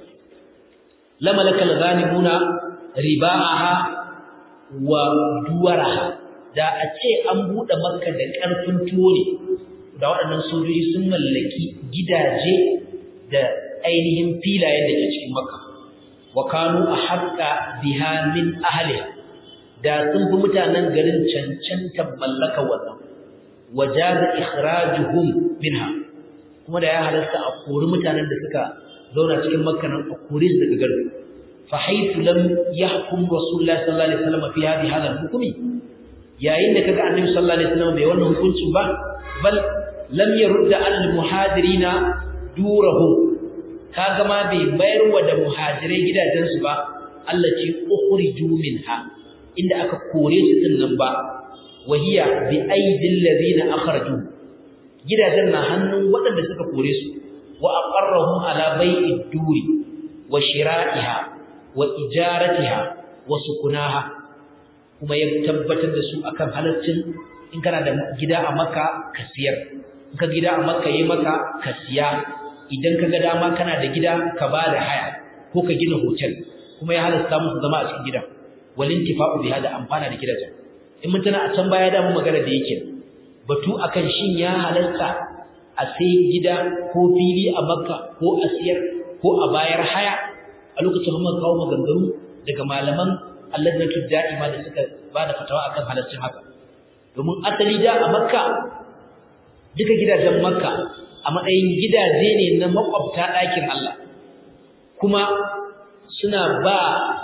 A: lamalakal ghanimuna ribaaha wa duwaraha da a ce an bude makka da karfin tuwo ne da waɗannan sojoji sun mallaki gidaje da ainihin filayen da ke cikin makka wa kanu ahqqa biha min ahliha da sun fi mutanen garin cancantar mallaka wannan wajaza ikhrajuhum minha kuma da ya halasta a kori mutanen da suka zauna cikin makka nan a kore su daga garin fa haythu lam yahkum rasulullah sallallahu alaihi wasallam fi hadhihi hadha hukumi yayin da kaga annabi sallallahu alaihi wasallam bai wannan hukuncin ba bal lam yurda al muhajirina durahum kaga ma bai bayar wa da muhajirai gidajensu ba allati ukhriju minha inda aka kore su din nan ba wahiya bi aidil ladina akhraju gidajen na hannun waɗanda suka kore su wa aqarrahum ala bai'id duri wa shira'iha wa ijaratiha wa sukunaha kuma ya tabbatar da su akan halaccin in kana da gida a Makka ka siyar in ka gida a Makka yayi maka ka siya idan ka ga dama kana da gida ka ba da haya ko ka gina hotel kuma ya halasta musu zama a cikin gidan walintifa'u biha da amfana da gidajen in mun tana a can baya da mu magana da yake batu akan shin ya halarta a sai gida ko fili a Makka ko a siyar ko a bayar haya a lokacin mun kawo maganganu daga malaman Alladatul Da'ima da suka ba da fatawa akan halaccin haka domin asali da a makka duka gidajen makka a matsayin gidaje ne na makwabta ɗakin Allah kuma suna ba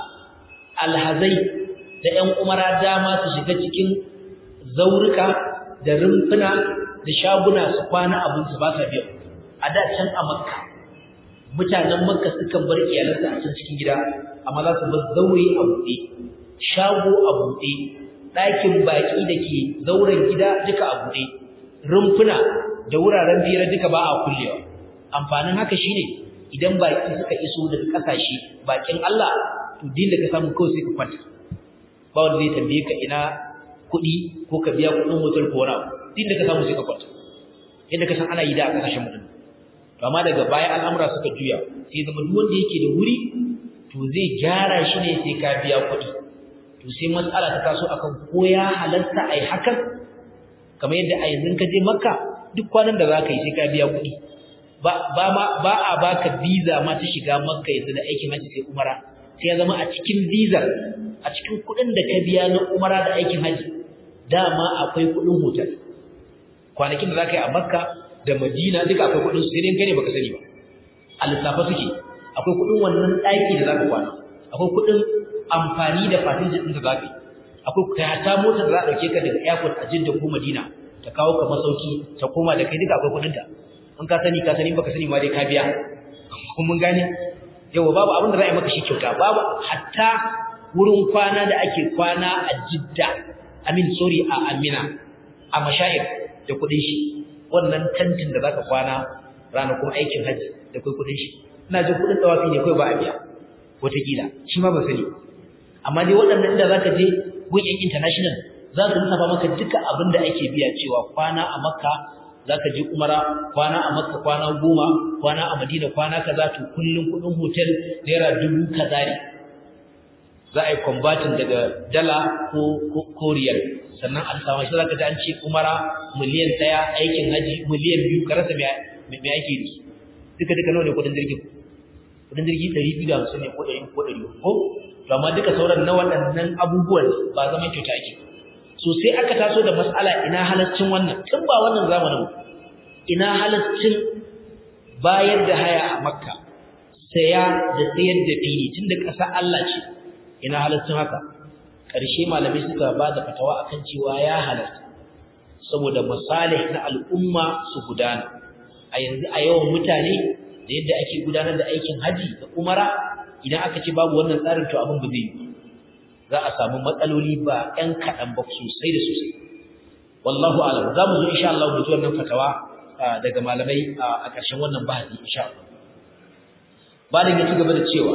A: alhazai da ‘yan umara dama su shiga cikin zaurika da rumfuna da shaguna su kwana abinsu ba sa biya a da can a makka mutanen makka sukan bar iyalansa a can cikin gida amma za su bar zaure a buɗe shago a buɗe ɗakin baƙi da ke zauren gida duka a buɗe rumfuna da wuraren biyar duka ba a kullewa amfanin haka shine idan baƙi suka iso daga ƙasashe baƙin Allah to din da ka samu kawai sai ka kwanta ba wanda zai tambaye ka ina kuɗi ko ka biya kuɗin hotel ko wani abu din da ka samu sai ka kwanta yadda ka san ana yi da a ƙasashen mutum to amma daga baya al'amura suka juya sai zama duk wanda yake da wuri to zai gyara shi ne sai ka biya kuɗi to sai matsala ta taso akan ko ya halarta ai hakan kamar yadda a yanzu ka je makka duk kwanan da za ka yi sai ka biya kuɗi ba ba ma ba a baka visa ma ta shiga makka yanzu da aikin haji sai umara sai ya zama a cikin visa a cikin kuɗin da ka biya na umara da aikin haji dama akwai kuɗin hotel kwanakin da za ka yi a makka da madina duka akwai kuɗin su sai dai gane baka sani ba a lissafa suke akwai kuɗin wannan ɗaki da za ka kwana akwai kuɗin amfani da fasinjin ɗin da za ka yi akwai kayata motar da za a ɗauke ka daga airport a jidda ko madina ta kawo ka masauki ta koma da kai duka akwai kuɗinta in ka sani ka sani baka sani ma dai ka biya kun mun gane yawa babu abin da za a yi maka shi kyauta babu hatta wurin kwana da ake kwana a jidda amin sorry a amina a mashayar da kuɗin shi wannan tantin da zaka kwana ranakun aikin hajji da kai kuɗin shi ina jin kuɗin tawafi ne kai ba a biya wataƙila shi ma ba sani amma dai waɗannan inda zaka je gun international za su lissafa maka duka abin da ake biya cewa kwana a makka zaka je umara kwana a makka kwana goma kwana a madina kwana kaza to kullun kudin hotel naira dubu kaza ne za a yi converting daga dala ko ko riyal sannan an samu shi zaka ji an ce umara miliyan ɗaya aikin haji miliyan biyu ka rasa me me ake yi duka duka nawa ne kudin jirgin kudin jirgi ɗari biyu da hamsin ne ko ɗari ko ɗari ko to amma duka sauran na waɗannan abubuwan ba zaman kyauta ake so sai aka taso da mas'ala ina halaccin wannan tun ba wannan zamanin ina halaccin bayar da haya a makka saya da sayar da fili tunda ƙasa Allah ce ina halaccin haka ƙarshe malamai suka ba da fatawa akan cewa ya halatta saboda masalih na al'umma su gudana a yanzu a yawan mutane da yadda ake gudanar da aikin haji da umara idan aka ce babu wannan tsarin to abin ba zai yi za a samu matsaloli ba ɗan kaɗan ba sosai da sosai wallahu alam za mu zo insha Allah mu ji wannan fatawa daga malamai a ƙarshen wannan bahasi insha Allah bayan ya ci gaba da cewa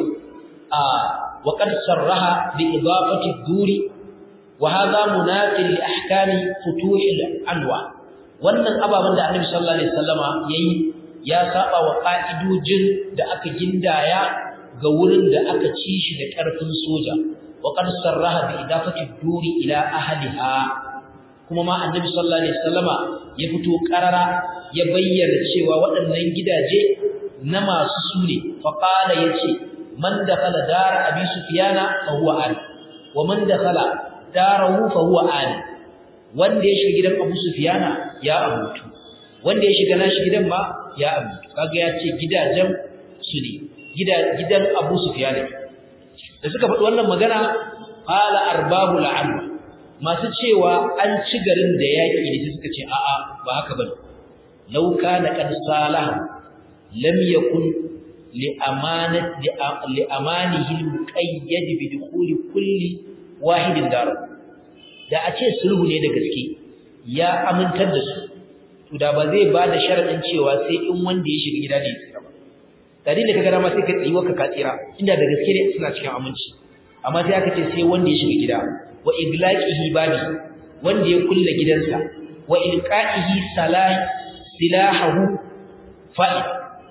A: wa qad sarraha bi idafati duri wa hadha munaqil li ahkami futuh al-anwa wannan ababan da Annabi sallallahu alaihi wasallama yayi ya saba wa ka'idojin da aka gindaya ga wurin da aka ci shi da ƙarfin soja وقد صرح بإضافة الدور إلى أهلها kuma ma annabi sallallahu alaihi wasallama ya fito karara ya bayyana cewa waɗannan gidaje na masu sune fa qala yace man dakhala dar abi sufyana fa huwa an wa man dakhala darahu fa huwa an wanda ya shiga gidan abu sufyana ya abutu wanda ya shiga nashi gidan ma ya abutu kaga ya ce gidajen su ne gidan abu sufyana da suka faɗi wannan magana qala arbabu al'am masu cewa an ci garin da yaki ne suka ce a'a ba haka bane law kana qad salah lam yakun li amanat li amanihi al-muqayyad bi dukhuli kulli wahidin dar da a ce sulhu ne da gaske ya amintar da su to da ba zai ba da sharadin cewa sai in wanda ya shiga gida ne ya tsira ba tare da kaga dama sai ka tsiwa ka tsira inda da gaske ne suna cikin aminci amma sai aka ce sai wanda ya shiga gida wa iglaqihi babi wanda ya kulle gidansa wa ilqa'ihi salah silahu fa'id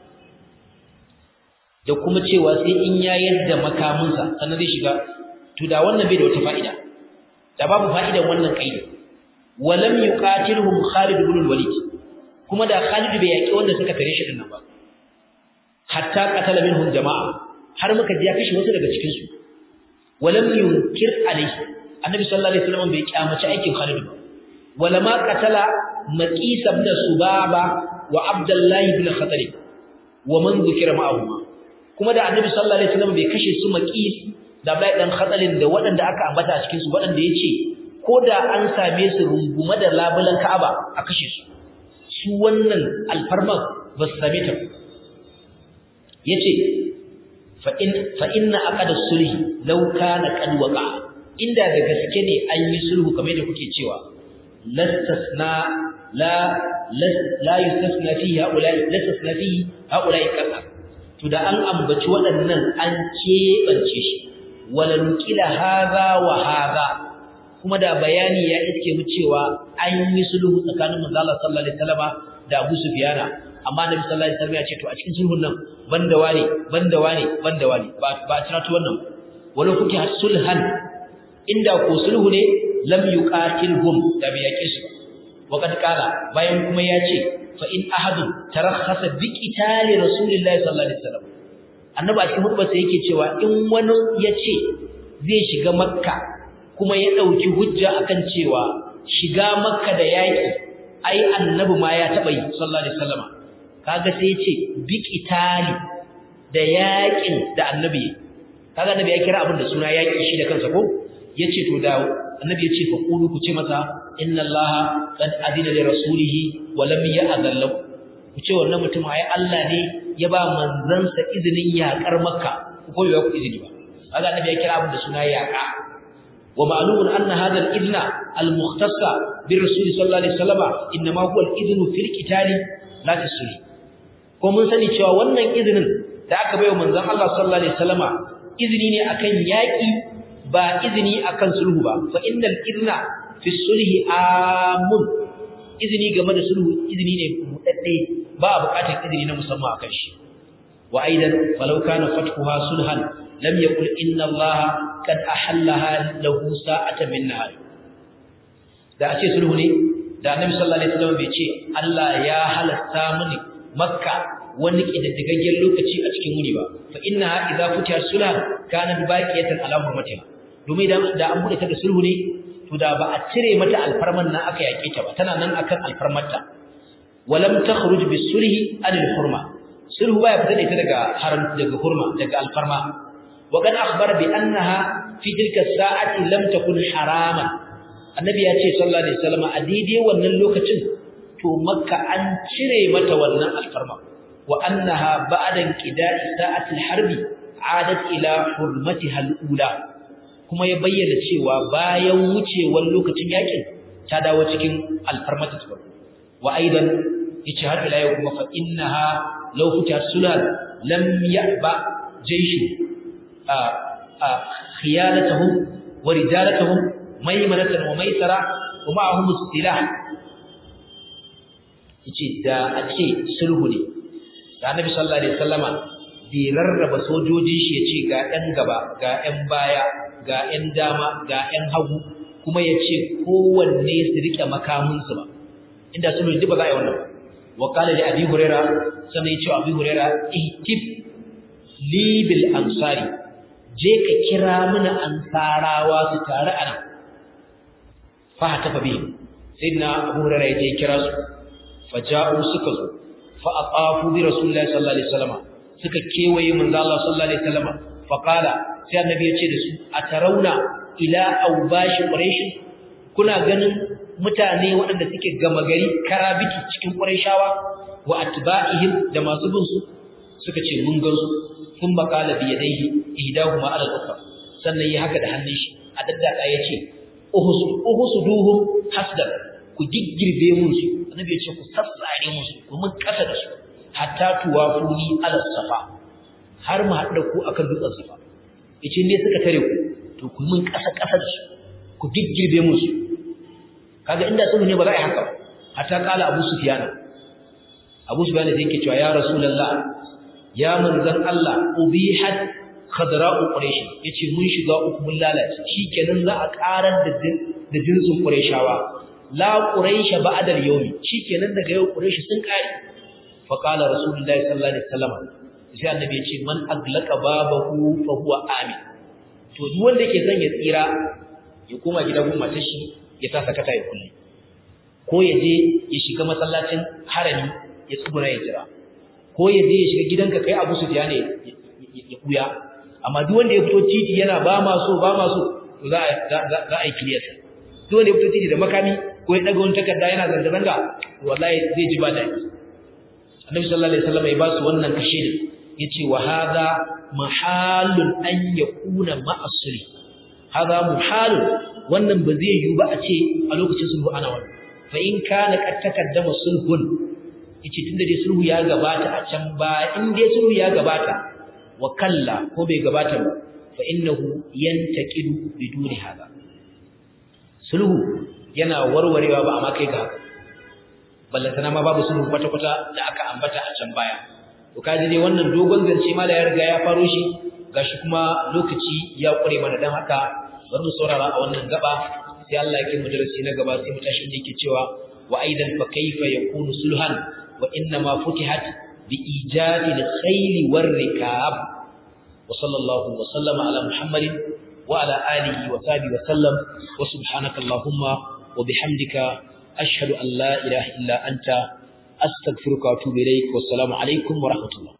A: da kuma cewa sai in ya yadda makaminsa sannan zai shiga to da wannan bai da wata fa'ida da babu fa'idan wannan kaidi walam yuqatilhum Khalid ibn al-Walid kuma da Khalid bai yaki wanda suka tare shi dinnan ba hatta qatala minhum jama'a har muka ji ya kashe wasu daga cikin su walam yunkir alayhi annabi sallallahu alaihi wasallam bai kyamaci aikin Khalid ba wala ma qatala maqis ibn subaba wa abdullah ibn khatal wa man dhukira ma'ahu kuma da annabi sallallahu alaihi wasallam bai kashe su maqis da bai dan khatalin da waɗanda aka ambata a cikin su waɗanda yace ko da an same su rungume da labulan Ka'aba a kashe su su wannan alfarman ba su same ta yace fa in fa inna aqada sulhi law kana qad waqa inda da gaske ne an yi sulhu kamar da kuke cewa lastasna la la yustasna fihi haula lastasna fihi haula kaza to da an ambaci waɗannan an keɓance shi wala nukila hadha wa hadha kuma da bayani ya iske mu cewa an yi sulhu tsakanin manzo Allah sallallahu alaihi wasallam da Abu Sufyana amma Nabi sallallahu alaihi wasallam ya ce to a cikin sulhun nan banda wani banda wani banda wani ba ba tana to wannan wala kuke sulhan inda ko sulhu ne lam yuqatilhum da bai yake su waqad qala bayan kuma ya ce fa in ahadun tarakhasa bi qitali rasulillahi sallallahu alaihi wasallam annabi a cikin hudbarsa yake cewa in wani ya ce zai shiga makka kuma ya ɗauki hujja akan cewa shiga makka da yaƙi ai annabi ma ya taɓa yi sallallahu alaihi wasallam kaga sai ya ce bi qitali da yaƙin da annabi kaga annabi ya kira abin da suna yaƙi shi da kansa ko yace to da annabi yace fa qulu ku ce masa inna allaha qad adina li rasulihi wa lam ya'dhal lahu ku ce wannan mutum ai Allah ne ya ba manzansa izinin yaƙar makka ku koyi ku izini ba kaga annabi ya kira abin da suna yaƙa wa ma'lumun anna hadha al-idna al-mukhtassa bi rasul sallallahu alaihi wasallam inma huwa al-idnu fil qitali la tasri ko mun sani cewa wannan izinin da aka bayo manzon Allah sallallahu alaihi wasallama izini ne akan yaƙi ba izini akan sulhu ba fa innal idna fi sulhi amun izini game da sulhu izini ne mudadde ba buƙatar izini na musamman akan shi wa aidan falau kana fathuha sulhan lam yaqul inna allaha qad ahallaha lahu sa'atan min nahar da a ce sulhu ne da annabi sallallahu alaihi wasallam bai ce Allah ya halasta mini makka wani kididdigaggen lokaci a cikin wuni ba fa inna idza futiha sulhan kana baqiyatan ala hurmatiha domin da da an bude ta da sulhu ne to da ba a cire mata alfarman nan aka yake ta ba tana nan akan alfarmarta walam takhruj bisulhi anil hurma sulhu baya fita da ita daga haram daga hurma daga alfarma wa kan akhbara bi annaha fi tilka sa'ati lam takun haraman annabi ya ce sallallahu alaihi wasallam a daidai wannan lokacin to makka an cire mata wannan alfarma wa annaha ba'da qida'i sa'ati harbi adat ila hurmatiha al-ula kuma ya bayyana cewa bayan wucewar lokacin yakin ta dawo cikin alfarmata ta wa aidan yace har ila yau kuma fa innaha law futihat sulal lam ya'ba jayshu a a khiyanatuhum wa rijalatuhum maymanatan wa maysara wa ma'ahum silah yace da a ce sulhu ne da annabi sallallahu alaihi wasallama bai rarraba sojojin shi yace ga ɗan gaba ga ɗan baya ga ɗan dama ga ɗan hagu kuma yace kowanne su rike makaminsu ba inda sulhu duk ba za a yi wannan ba wa qala li abi huraira sannan yace abi huraira ihtif li bil ansari je ka kira mana ansarawa su tare anan fa tafa bi sayyidina abu huraira yace kira su faja'u suka zo fa aqafu bi rasulillahi sallallahu alaihi wasallam suka kewaye manzo Allah sallallahu alaihi wasallam fa qala sai annabi ya ce da su atarauna ila awbashi quraish kuna ganin mutane waɗanda suke gama gari karabiki cikin quraishawa wa atba'ihim da masu bin su suka ce mun gan su kun baqala bi yadayhi ihdahuma ala al-ukhra sannan yi haka da hannun shi a daddaka yace uhus uhusuduhum hasdan ku giggirbe musu annabi ya ce ku sassare musu ku mun kasa da su hatta tuwafuni ala safa har mu haɗa ku akan dutsen safa yace ne suka tare ku to ku mun kasa kasa da su ku giggirbe musu kaga inda sulhu ne ba za a yi haka ba hatta kala Abu Sufyan Abu Sufyan sai yake cewa ya Rasulullah ya manzon Allah ubihat khadra'u quraish yace mun shiga uku mun lalace shikenan za a karar da da jinsin qurayshawa la quraish ba'da al-yawm shikenan daga yau quraish sun kare fa qala rasulullahi sallallahu alaihi wasallam sai annabi ya ce man aglaqa babahu fa huwa amin to duk wanda yake son ya tsira ya koma gida gun matar shi ya sa sakata ya kulle ko ya je ya shiga masallacin harami ya tsuguna ya jira ko ya je ya shiga gidanka kai Abu Sufyan ne ya kuya amma duk wanda ya fito titi yana ba ma so ba ma so to za a za a yi clear duk wanda ya fito titi da makami ko ya daga wani takarda yana zanga zanga wallahi zai ji ba daɗi Annabi sallallahu alaihi wasallam ya ba su wannan kashe ne yace wa hadha mahalun an yakuna ma'asri hadha muhalun wannan ba zai yiwu ba a ce a lokacin sulhu ana wannan fa in kana qad takaddama sulhun yace tunda dai sulhu ya gabata a can ba in dai sulhu ya gabata wa kalla ko bai gabata ba fa innahu yantaqidu biduni hada sulhu yana warwarewa ba amma kai ga haka ballantana ma babu sulhu kwata kwata da aka ambata a can baya to kaji dai wannan dogon zance ma da ya riga ya faro shi gashi kuma lokaci ya kure mana dan haka bari mu saurara a wannan gaba sai Allah ya kai mu darasi na gaba sai mu tashi inda yake cewa wa aidan fa kayfa yakunu sulhan wa inna ma futihat bi ijadi al-khayl war rikab wa sallallahu wa sallama ala muhammadin wa ala alihi wa sahbihi wa sallam wa subhanaka allahumma wa bihamdika ashhadu an la ilaha illa anta astaghfiruka wa atubu ilaik wa assalamu alaikum wa rahmatullah